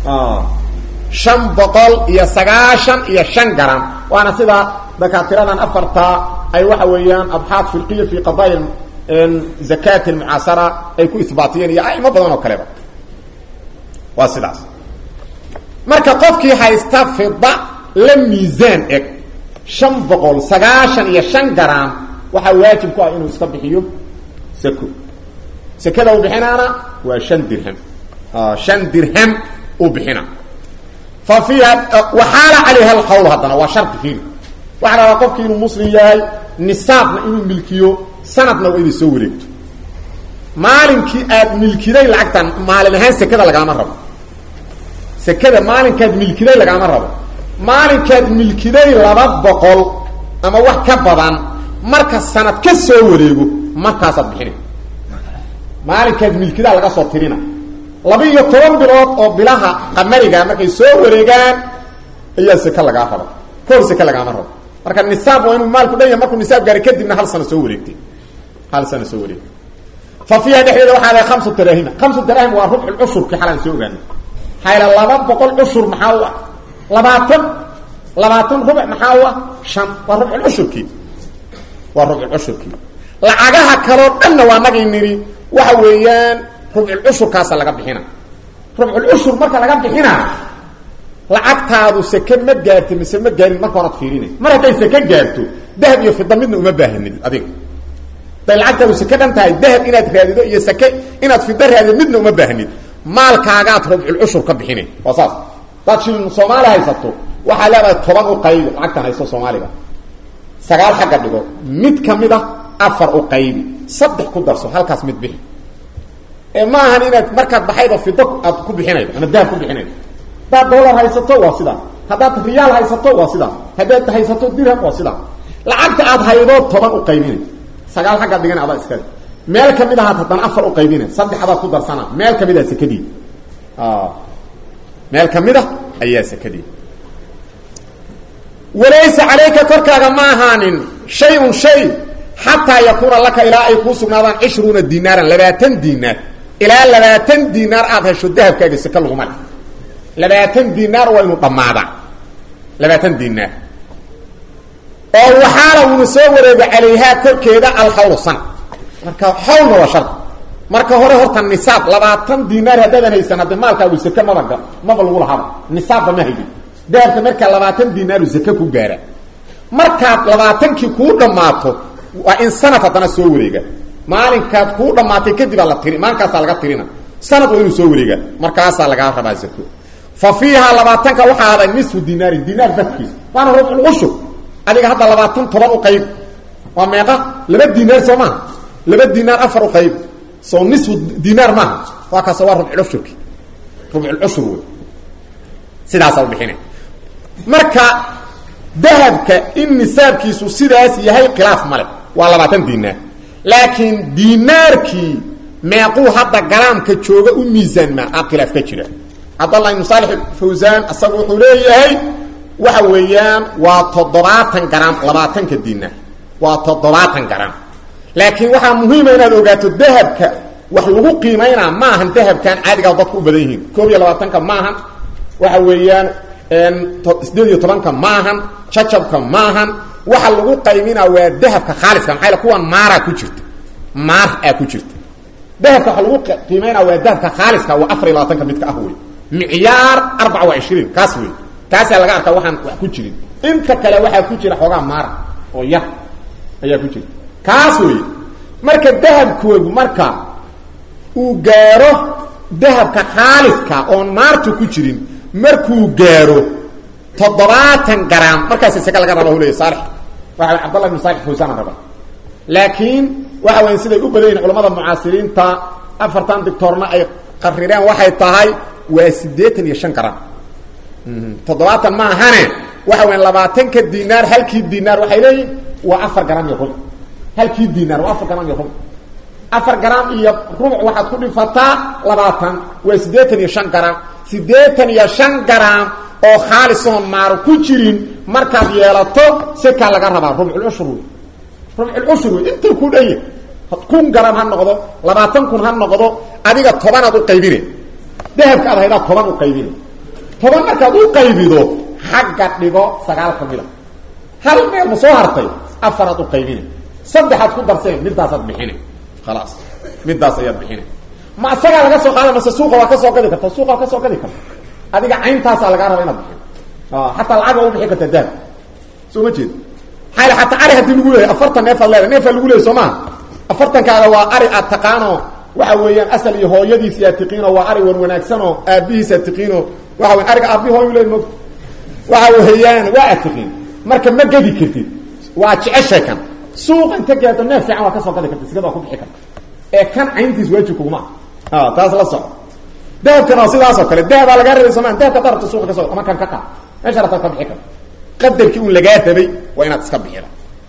shan boqol iyo sagaashan iyo shan garaam waana sida dakaatiradan afartaa ay waxa weeyaan abxaad firqiya fi qadaaya zakat almucaasara ay ku isbaatiyeen iyo aimo badan oo kaleba waa sidaas marka qofkii haysta fida la miisaan eg shan boqol sagaashan iyo shan garaam waxaa waajib ku ah inuu iska bixiyo sako sekada uu bixinaana waa shan dirham shan dirham uu bixina fa fiiha waxaala calayha alxawl haddana waa shardi fiiri waxaa la rabaa qofkii inuu muslim yahay nisaabna inuu milkiyo sanadna waa inay soo wareegto maalinkii aad milkiday lacagtan maalin ahaan sekada lagaama rabo sekada maalinkaad milkiday lagaama rabo maalinkaad milkiday laba boqol ama wax ka badan marka sanad ka soo wareego markaasaad bixina maalinkaad milkidaa laga soo tirina laba iyo toban bilood oo bilaha qamariga markay soo wareegaan ayaa seke lagaa raba kahor seke lagaama rabo marka nisaab waa inuu maalku dhan yahay markuu nisaab gaaray kadibna hal sano soo wareegtay hal sano soo wareegtay fa fiiha dhexdeeda waxaa lahay kamsu daraahima kamsu daraahim waa rubcu cushurkii xalaan soo ogaanay hayla laba boqol cushur maxaa u ah labaatan labaatan rubuc maxaa u ah shan waa rubculcushurkii waa rubculcushurkii lacagaha kaloo dhanna waa nagay nidhi waxa weeyaan rubculcushurkaasa laga bixina rubculcushur marka laga bixina lacagtaadu seke ma gaarta mise ma gaarin marka horaad fiirina mar hadday seke gaarto dahab iyo fida midna uma baahanid adiga haday lacagtaadu seke dhan tahay dahab inaad raadido iyo seke inaad fida raadido midna uma baahnid maalkaagaad rubculcushur ka bixina waa saas hadaad shilin soomaali haysato waxaa leedahay toban u qaybi lacagtan haysto soomaaliga sagaal xagga dhigo mid kamid a afar u qaybi saddex ku darso halkaas mid bixi ee ma ahan inaad markaad baxaydo fido aad ku bixinaydo ama dahab ku bixinaydo haddaad dollar haysato waa sidaa haddaad riyaal haysato waa sidaa haddaad haysato dirham waa sidaa lacagta aad haydo toban u qaybinay sagaal xaggaad dhigana adaa iskale meel kamid ahaad haddana afar u qaybina saddexdaad ku darsana meel kamid a sekadii meel kamid a ayaa sekadii walaysa calayka korkaaga ma ahaanin shay-un shay xataa yakuuna laka ilaa ay kuu sugnaadaan cishruuna dinaaran labaatan dinaar ilaa labaatan dinaar aada hesho dahabkaaga seke laguma le labaatan dinaar waa inu dhammaadaa labaatan dinaar oo waxaala uuna soo wareega calayhaa korkeeda alxawlu sana marka xawlna waa shar marka hore horta nisaab labaatan dinaar haddaadan haysan hadde maalkaagu seke maba maba lagu lahaba nisaabba ma haydin dahabka markaa labaatan dinaaru seke ku gaara markaad labaatankii kuu dhammaato waa in sanad haddana soo wareega maalinkaad kuu dhammaatay kadib aa la tiri maalinkaasaa laga tirina sanad waa inuu soo wareega markaasaa lagaa rabaa zako fa fiihaa labaatanka waxaa aday nisfu dinaarin dinaar badkiis waana rubcul cushur adiga hadda labaatan toban u qayb waa meeqa laba dinaar soo maaha laba dinaar afar u qayb soo nisfu dinaar maaha waa kaas waa rubculcushurki rubculcushur wey sidaasaa ubixina marka dahabka in nisaabkiisu sidaas yahay khilaaf male waa labaatan dinaar laakiin dinaarkii meequu hadda garaamka jooga u miisaanmaa a khilaaf ka jira cabdallah ibnu saalix fawsaan isagu wuxuu leeyahay waxa weeyaan waa toddobaatan garaam labaatanka dinaar waa toddobaatan garaam laakiin waxaa muhiima inaad ogaato dahabka wax lagu qiimaynaa ma ahan dahabkan caadigaa dadku u badan yihiin koob iyo labaatanka maahan waxa weeyaan sideed iyo tobanka maahan jacabka maahan waxa lagu qayminaa waa dahabka khaaliska maxaa kuwan maaraa ku jirta maar aa ku jirta dahabka waxa lagu qiimaynaa waa dahabka khaaliska waa afar iyo labaatanka midka ah wey micyaar arbaca wa ishriin kaas wey kaasaa laga arkaa waxaan wax ku jirin inta kale waxaa ku jira xoogaa maara oo yar ayaa ku jira kaas wey marka dahabkoodu marka uu gaaro dahabka khaaliska oon maartu ku jirin markuu gaaro toddobaatan garaam markaas isaga laga raba leya saalix waxa cabdallah ibn saalix fawsaan raba laakiin waxa weya siday u badan yihin culamada mucaasiriinta afartan dictoorna ay qarireen waxay tahay waa siddeetan iyo shan garaam toddobaatan ma ahane waxa weya labaatanka dinaar halkii dinaar waxay leeyihin waa afar garaam iyo rubuc halkii dinaar waa afar garaam iyo rubuc afar garaam iyo rubuc waxaad ku dhifataa labaatan waa siddeetan iyo shan garaam siddeetan iyo shan garaam oo khaalisoon maaro ku jirin markaad yeelato sekaa laga rabaa rubculcushur wey rubculcushur wey intuu ku dhanya kun garaam ha noqdo labaatan kun ha noqdo adiga tobanaad u qaybine dahabka ad haydaa toban u qaybine toban markaad u qaybido xagga dhigo sagaal ka mida hal meel ma soo hartay afaraad u qaybine saddexaad ku darseen midaasaad bixine khalaas midaas ayaad bixine ma isagaa laga soo qaada mase suuqa waa ka soo gadi karta suuqa waa ka soo gadi karta adiga cayntaasaa lagaa raba inaad bixin xataa lacag waa u bixi kartaa daab soo ma jeed xaal xataa ari haddii lagu leeyahy afartan neefaad leedahay neefaa lagu leeyay soo maha afartankaaga waa ari aad taqaano waxa weeyaan asal iyo hooyadiisi aad tiqiino waa ari wan wanaagsanoo aabbihiis aad tiqiino waxa weya ariga aabbihi hooyu leey mog waxa weeyaan waa aad tiqiin marka ma gedi kartid waa jeceshay kan suuqa inta gaado neef fiican waa ka soo gadi karta sigada waa ku bixi karta ee kan cayntiis waajib kuguma ah taas la soco dahabkana waa sidaasoo kale dahabaa lagaa rabay somaa dahabka hada rabto suuqa ka soo ama kan ka qaad meesha rabtaad ka bixi karta qadarkii un lagaa rabay waa inaad iska bixida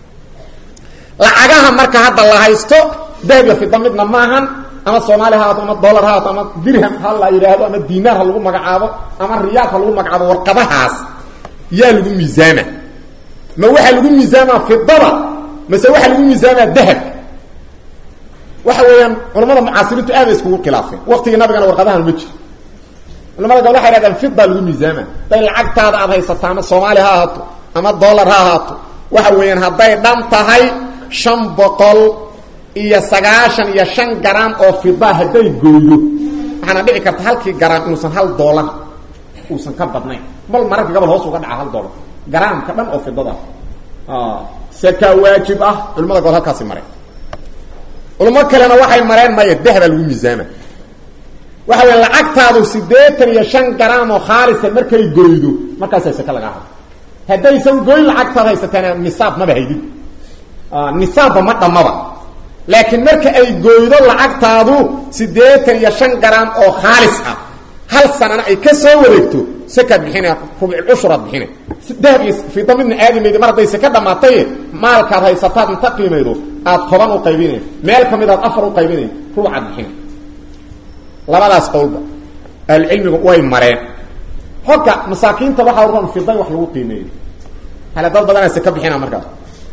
lacagaha marka hadda la haysto dahab iyo fida midna maahan ama soomaali ha haato ama dollar ha haato ama dirham ha la yidhaahdo ama dinaar ha lagu magacaabo ama riyaal ha lagu magacaabo warqadahaas yaa lagu miisaama ma waxaa lagu miisaamaa fidada mase waxaa lagu miisaamaa dahabka waxa weeyaan culamada mucaasiriintu aad ay iskugu khilaafeen waktigii nabigana warqadahan ma jiro culamada gabl waxay hahdeen fida lagu miisaama hadday lacagtaada aad haysato ama soomaali ha ahaato ama dollar ha ahaato waxa weeyaan hadday dhan tahay shan boqol iyo sagaashan iyo shan garaam oo fida hadday gooyo waxaana dhici karta halkii garaam inuusan hal dollar uusan ka badnayn bal mararka gabal hoos uga dhaca hal dollar garaamka dhan oo fidada seka waajib ah culamada gobol halkaasi mareen culamo kalena waxay mareen maya dahbaa lagu miisaama waxa weya lacagtaadu siddeetan iyo shan garaam oo khaalisa markay goydo markaasaa seke lagaa rabo haddaysan goyn lacagtaad haysateen nisaab maba haydid nisaabba ma dhammaba laakiin marka ay goydo lacagtaadu siddeetan iyo shan garaam oo khaalis ah hal sanana ay ka soo wareegto sekaad bixina rubcushuraad bixina dahab iyo fida midna aadi maydi mar hadday seka dhammaataye maalkaad haysataad inta qiimaydo aad toban u qaybinay meel ka mid aad afar u qaybinay rubucaad bixina labadaas qowlba ahlucilmigu way mareen xogka masaakiinta waxaa uran fida wax lagu qiimeeyo hale dad badanaa seka bixina markaas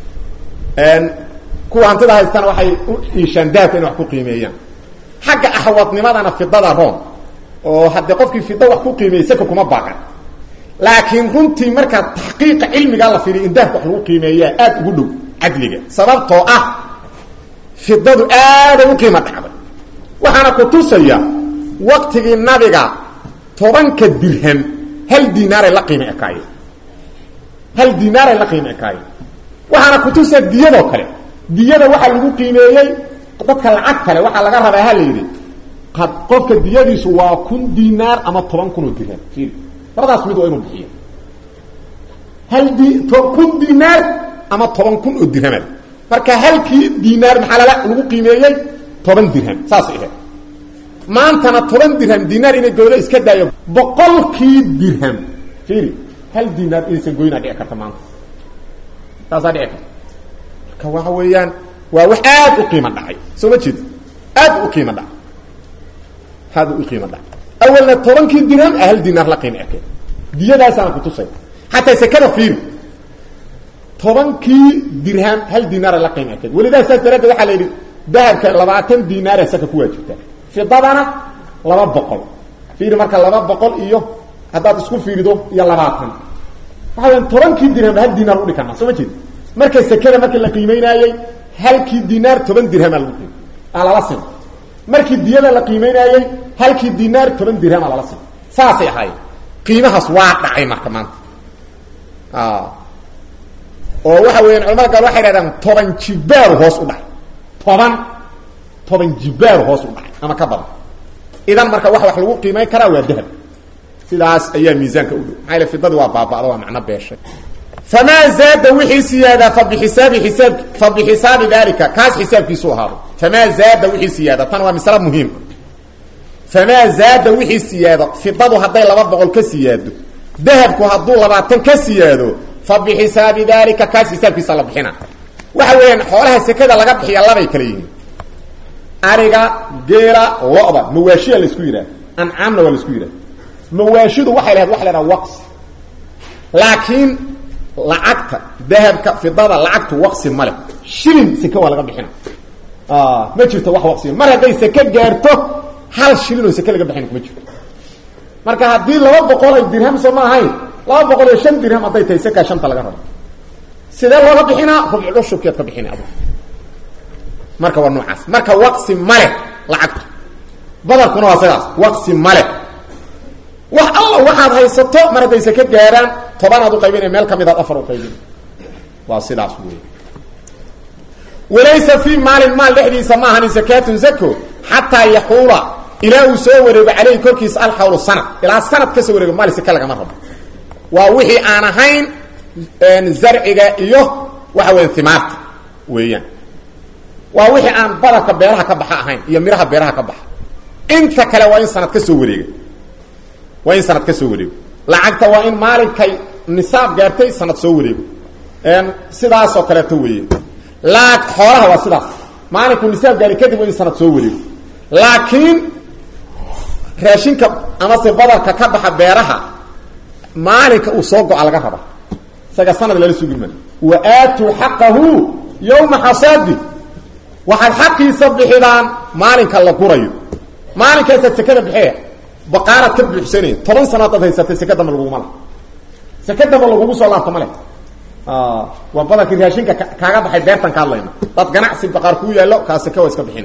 kuwa hantida haystana waxay u iishaan dahabka inay wax ku qiimeeyaan xagga axwadnimadana fidada room oo haddee qofkii fida wax ku qiimeeyey seka kuma baaqan laakiin runtii markaa taxqiiqa cilmigaa la fiiriyo in dahabka wax lagu qiimeeyaa aad ugu dhow cadliga sababtoo ah fidadu aaday u qiimo dhacday waxaana ku tusaya waktigii nabiga tobanka dirham hal dinaaray la qiimo ekaayeen hal dinaaray la qiimo ekaayeen waxaana ku tusaya diyadoo kale diyada waxaa lagu qiimeeyey dadka lacag kale waxaa laga rabaa ha la yidhi qofka diyadiisu waa kun dinaar ama toban kun oo dirham ir labadaas mid waa inuu bixiyo hal di kun dinaar ama toban kun oo dirhamad marka halkii dinaar maxaa lala lagu qiimeeyey toban dirham saasay ahayd maantana toban dirham dinaar inay goydo iska daayo boqolkii dirham fiiri hal dinaar inaysan goynaa dhici karta maanta saasaa dhici karta marka waxa weeyaan waa wax aad u qiimo dhacay soo ma jeeda aad u qiimo dhacay aad u qiimo dhacay awalna tobankii dirham a hal dinaar la qiimo ekeen diyadaasaana kutusay xataa sekada fiiri tobankii dirham hal dinaara la qiimo ekeen welidaa saas daraaddeed waxaa la yidhi dahabka labaatan dinaara saka ku waajibta fidadana laba boqol fiiri marka laba boqol iyo haddaad isku fiirido iyo labaatan waxa weya tobankii dirham hal dinaar udhi karnaa soo ma jeed marka sekada markii la qiimeynaayey halkii dinaar toban dirhamaa lagu qiim aa lala sim markii diyada la qiimeynaayey halkii dinaar toban dirhamaa lala sim saasay ahaayeen qiimahaas waa dhacay marka maanta oo waxa weeyaan culamada gaal waxay dhahdaan toban jibaaru hoos u dhacay toban toban jibaaru hoos u dhacay ama ka badan idan marka wax wax lagu qiimeyn karaa waa dahab sidaas ayaa miisaanka u dhow maxaa yale fidadii waa baaba'da waa macno beeshay famaa zaada wixii siyaada fa bixisaabi isaab fa bixisaabi dalika kaas xisaabkiisu ahaado famaa zaada wixii siyaada tan waa masale muhiim famaa zaada wixii siyaado fidadu hadday laba boqol ka siyaado dahabku hadduu labaatan ka siyaado fa bixisaabi dalika kaas xisaabkiisa la bixina waxa weeyaan xoolaha sekada laga bixiya labay kala yihiin ariga geela lo-da mawaashiya laisku yidhaha ancaamna waa laisku yidhaha mawaashidu waxay lahayd waxa la haha waqs laakiin lacagta dahabka fidada lacagtu waqsi ma leh shilin seke waa laga bixina ma jirto wax waqsiya mar hadday seke gaarto hal shilin oo seke laga bixina kuma jirto marka haddii laba boqol ay dirham soo ma ahayn laba boqol iyo shan dirham hadday tahay sekaa shanta laga rabo sidee looga bixinaa rubcushurkeed ka bixina adu marka waa noocaas marka waqsi maleh lacagtu badarkuna waa sidaas waqsi maleh wax alla waxaad haysato mar hadday seke gaaraan tobanaad u qaybinaya meel ka midaad afar u qaybin waa sidaas wey walaysa fii maalin maal dhexdiisa ma ahanin sakaatun zako xataa yaxuula ilaa uu soo wareego caleyhi korkiisa alxawlu sanad ilaa sanad ka soo wareego maal seke lagama rabo waa wixii aan ahayn zarciga iyo waxa weya himaarta weeyaan waa wixii aan badarka beeraha ka baxa ahayn iyo miraha beeraha ka baxa inta kale waa in sanad ka soo wareega waa in sanad ka soo wareego lacagta waa in maalinkay nisaab gaartay sanad soo wareego sidaasoo kaleeto weeye laa xoolaha waa sidaas maalinku nisaab gaaray kadib waa in sanad soo wareego laakiin raashinka amase badarka ka baxa beeraha maalinka uu soo go-a laga raba isaga sanad lala sugi maayo wa aatuu xaqahu yowma xasaadi waxaad xaqiisa bixidaan maalinka la gurayo maalinkaasaad sekada bixiya baqaaraad ka buuxsanaya toban sano hadaad haysatay seke damba laguguma laha seke damba lagugu soo laabto ma leh waa badarkii raashinka kaaga baxay beertan ka hadlayna dad ganacsi baqaar kuu yaallo kaa seke waa iska bixina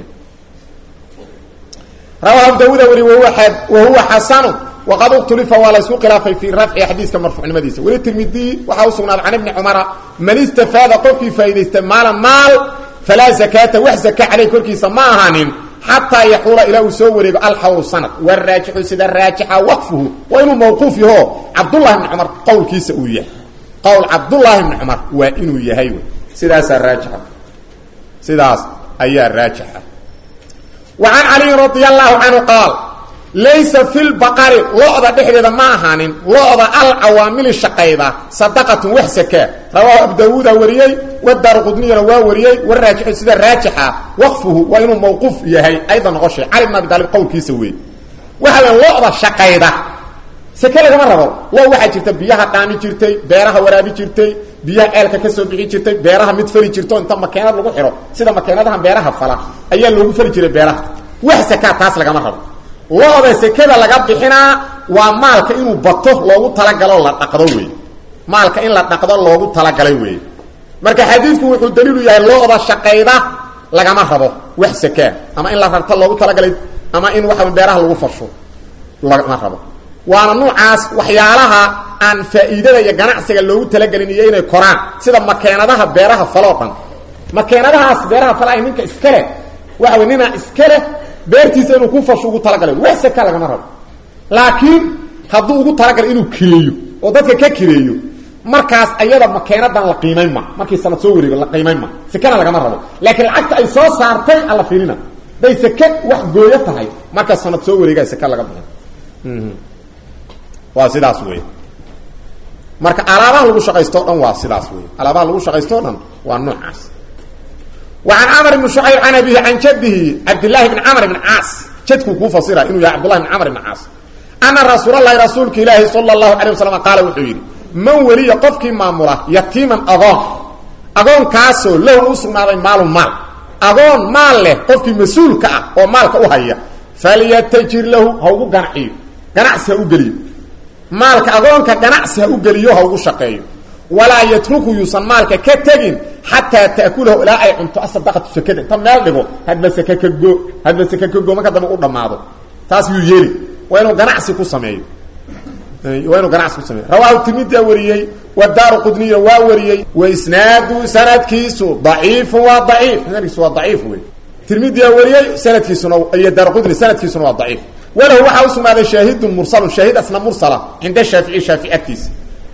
rawahu abu daawuda weli wahuwa wahuwa xasanu waqad uktulifa waa la isku khilaafay fii rafci xadiiska marfuucnimadiisa weli tirmidiy waxaa usugnaaday can ibni cumara man istafaada qofkii faa'idaystay maalan maal falaa zakaata wax zaka caleyh korkiisa ma ahanin xataa yaxuula ilaa uu soo wareego alxawlu sanad waraajixu sida raajixa waqfuhu waa inuu mawquuf yaho cabdullahi bni cumar qowlkiisa uu yahay qowl cabdullaahi bni cumar waa inuu yahay wy sidaasaa raajixa sidaas ayaa raajixa wa can caliyin radia allahu canhu qaal laysa fi lbaqari lo-da dhexdeeda ma ahaanin lo-da alcawaamili shaqayda sadaqatun wax sakaa rawaahu abu daawuuda wariyey wadaar qudniyana waa wariyey waraajixu sida raajixa waqfuhu waa inuu mawquuf yahay ayda noqoshay cali bn abi taalib qowlkiisa wey waxa la lo-da shaqayda seke lagama rabo lo waxaa jirta biyaha dhaami jirtay beeraha waraabi jirtay biyaha ceelka ka soo bixi jirtay beeraha mid fali jirto inta makeenad lagu xiro sida makeenadaha beeraha fala ayaa loogu fali jiray beeraha wax sakaa taas lagama rabo lo-da sekada laga bixinaa waa maalka inuu bato loogu talagalo la dhaqdo wey maalka in la dhaqdo loogu talagalay wey marka xadiidku wuxuu daliilu yahay lo-da shaqayda lagama rabo wax sakaa ama in la rarto loogu talagalay ama in waxa beeraha lagu fasho lagama rabo waana nuucaas waxyaalaha aan faa'iidada iyo ganacsiga loogu talagelin iyo inay koraan sida makeenadaha beeraha faloo dhan makeenadahaas beeraha fala ay ninka iskale waxa wey ninaa iskale beertiisa inuu ku fasho ugu talagalay wax saka lagama rabo laakiin hadduu ugu talagalay inuu kireeyo oo dadka ka kireeyo markaas ayada makeenadan la qiimayn ma markii sanad soo wareego la qiimayn ma sekana lagama rabo laakiin lacagta ay soo saartay alla fiirina day seke wax gooyo tahay markaa sanad soo wareegaa seke laga bixin waa sidaas wey marka alaabaha lagu shaqaysto o dhan waa sidaas wey alaabaha lagu shaqaysto o dhan waa noocaas وعن cمر بن شعyب عن أبيه عن jده cبداللahi بن cمر بن cاas jadkuu kuu fasira inuu yahay cبداللahi بن cمر بن cاas أنa رasuuل الlahi rasuulka ilaahi صلى الله عليه وسلم qaala wuxuu yidhi man weliya qofkii maamula yatiiman agoon agoonkaasoo lahu u sugnaaday maalun maal agoon maal leh qofkii mas-uulka ah oo maalka u haya falyتجir lahu ha ugu ganaciyo ganacsi ha u geliyo maalka agoonka ganacsi ha u geliyo ha ugu shaqeeyo walaa yatruku yuusan maalka ka tegin xataa ta'kulahu ilaa ay cunto asadaqatu sekada inta meel dhigo hadba seke ka go hadba seke ka go marka dambe u dhammaado taas yuu yeeli waa inuu ganacsi ku sameeyo waa inuu ganacsi ku sameeyo rawaahu tirmidia wariyey wadaaru qudniya waa wariyey wa isnaadu sanadkiisu daciifun waa daciif sanadkiisu waa daciif wey tirmidia wariyey sanadkiisuna iyo daar qudni sanadkiisuna waa daciif walahu waxaa usugnaaday shaahidun mursalun shaahid asna mursala cinda shaafici shaafici agtiisa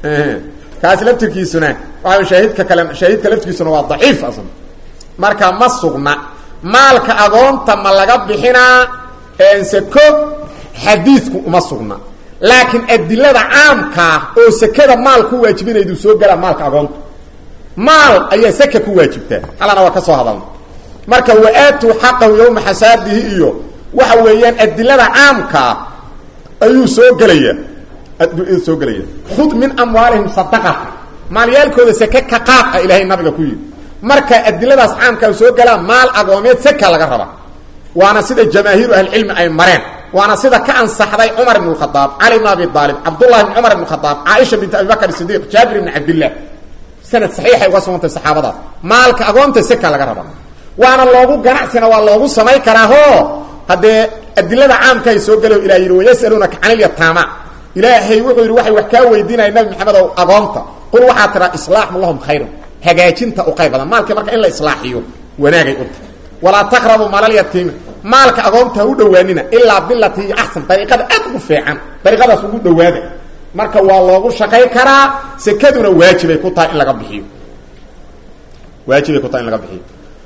kaas laftirkiisuna waa shaahidka kale shaahidka laftirkiisuna waa daciif asna marka ma sugna maalka agoonta ma laga bixinaa seko xadiidku uma sugna laakiin adilada caamkaa oo sekada maal ku waajibinaydu soo galaa maalka agoonta maal ayaa seka ku waajibtaa halana waa ka soo hadalna marka wa-aatuu xaqahu yowma xasaadihi iyo waxa weeyaan adilada caamkaa ayuu soo gelaya soo gelaya khud min amwaalihim sadaqata maalyaalkooda seke ka qaad ah ilaahay nabiga ku yidhi marka adiladaas caamkaa soo galaa maal agoomeed seka laga raba waana sida jamaahiiru ahlicilmi ay mareen waana sida ka ansaxday cumar ibn khadaab cali bn abi aalib cabdullahi bn cumar ibn khadaab caaisha bint abi bakr sidiiq jaabir ibn cabdillah sanad saxiixay uga sugantay saxaabadaas maalka agoonta seka laga raba waana loogu ganacsina waa loogu samay karaaho haddee adilada caamka ay soo galo ilah yidhi wayasaluunaka can ilyataama ilaahay wuxuu yidhi waxay wax kaa weydiinaya nabi maxamed ow agoonta qul waxaa tiraa islaaxu lahum khayrun hagaajinta u qayb badan maalka marka in la islaaxiyo wanaagay u tahay walaa taqrabu maalalyatiimi maalka agoonta ha u dhowaanina ilaa bilati iyo axsan dariiqada aad ugu fiican dariiqadaas ugu dhowaada marka waa loogu shaqay karaa sekaduna waajibay ku tahay in laga bixiyo waajibay ku tahay in laga bixiyo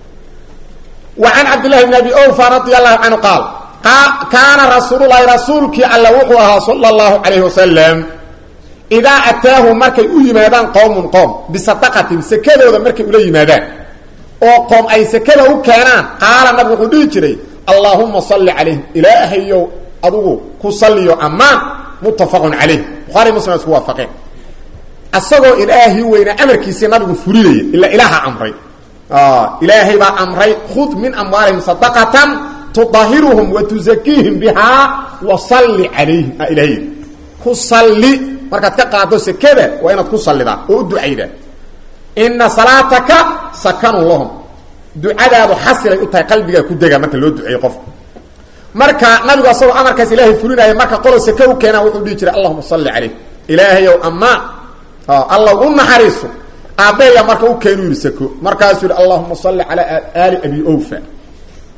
wa can cabdillahi bn abi ofa radia allahu canhu qaal kaana rasuululahi rasuulkii alla wuxuu ahaa sala allahu calayhi wasalam idaa ataahu markay u yimaadaan qowmun qoom bisadaqatin sekadooda markay ula yimaadaan oo qoom ay sekada u keenaan qaala nabig wuxuu dhihi jiray allaahuma salli calayhim ilaahayow adugu ku salliyo ammaan muttafaqun calayh buhaari muslim isku waafaqeen asagoo ilaahii weynaa amarkiisii nabigu fulinaya ilaa ilaaha amray ilaahay baa amray khud min amwaalihim sadaqatan tudahiruhum wa tuzakiihim bihaa wa salli calayhim a ilahay ku salli markaad ka qaado sekada waa inaad ku sallidaa oo u ducaydaa ina salaataka sakanun lahum ducadaadu xasilay u tahay qalbigaa ku dega marka loo duceeyo qofka marka nabigu asagoo amarkaas ilaahay fulinaya marka qolo seke u keenaa wuxuu dhihi jiray allahuma salli calayh ilaahayow ammaan allaw u naxariiso aabbeeya marka u keenu yidhi seko markaasuu yidhi allahuma salli calaa aali abi ofa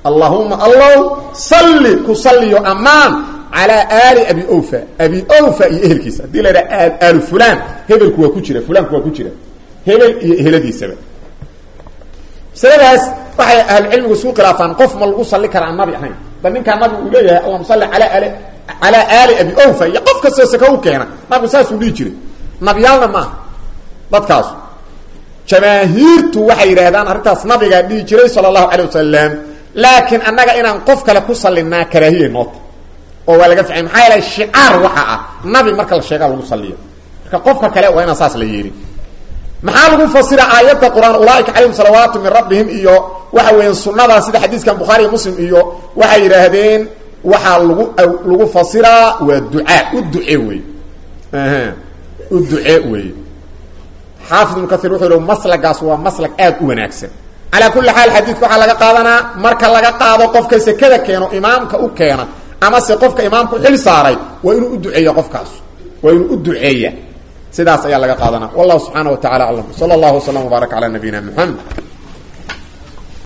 allahuma allow salli ku salliyo ammaan calaa aali abi ofa abi ofa iyo ehelkiisa haddii la idhaha aalu fulan hebelku waa ku jira fulaanku waa ku jira hebel iyo eheladiisaba masaladaas waxay ahlucilmigu isku khilaafaan qof ma lagu salli karaa aan nabi ahayn ba ninkaa nabigu uu leeyahay allahuma salli alaa ali calaa aali abi ofa iyo qof kastoo saka u keena nabigu saasuu dhihi jiray nabiyaalna maaha dadkaasu jamaahiirtu waxay yidhaahdaan arrintaas nabigaa dhihi jiray sala allahu calay wasalam laakiin annaga inaan qof kale ku sallinaa karaahiya noota oo waa laga ficay maxaa yeelay shicaar waxa ah nabi marka la sheegaa lagu salliyo marka qofka kale waa inaan saas la yeelin maxaa lagu fasira aayadda qur-aan ulaaika calayhim salawaatu min rabbihim iyo waxa weeyaan sunnadaa sida xadiiskan bukhaari iyo muslim iyo waxay yidhaahdeen waxaa lagu lagu fasiraa waa ducaa u duce wey u duce wey xaafid ibnu kair wuxuu yihi maslagaas waa maslag aad u wanaagsan calaa kulli xaal xadiidka waxaa laga qaadanaa marka laga qaado qofka sekada keeno imaamka u keena amase qofka imaamka u xil saaray waa inuu u duceeya qofkaas waa inuu u duceeya sidaas ayaa laga qaadanaa wallahu subxaana wa tacala aclam sala allahu wasalam wbaarak calaa nabiyina muxamed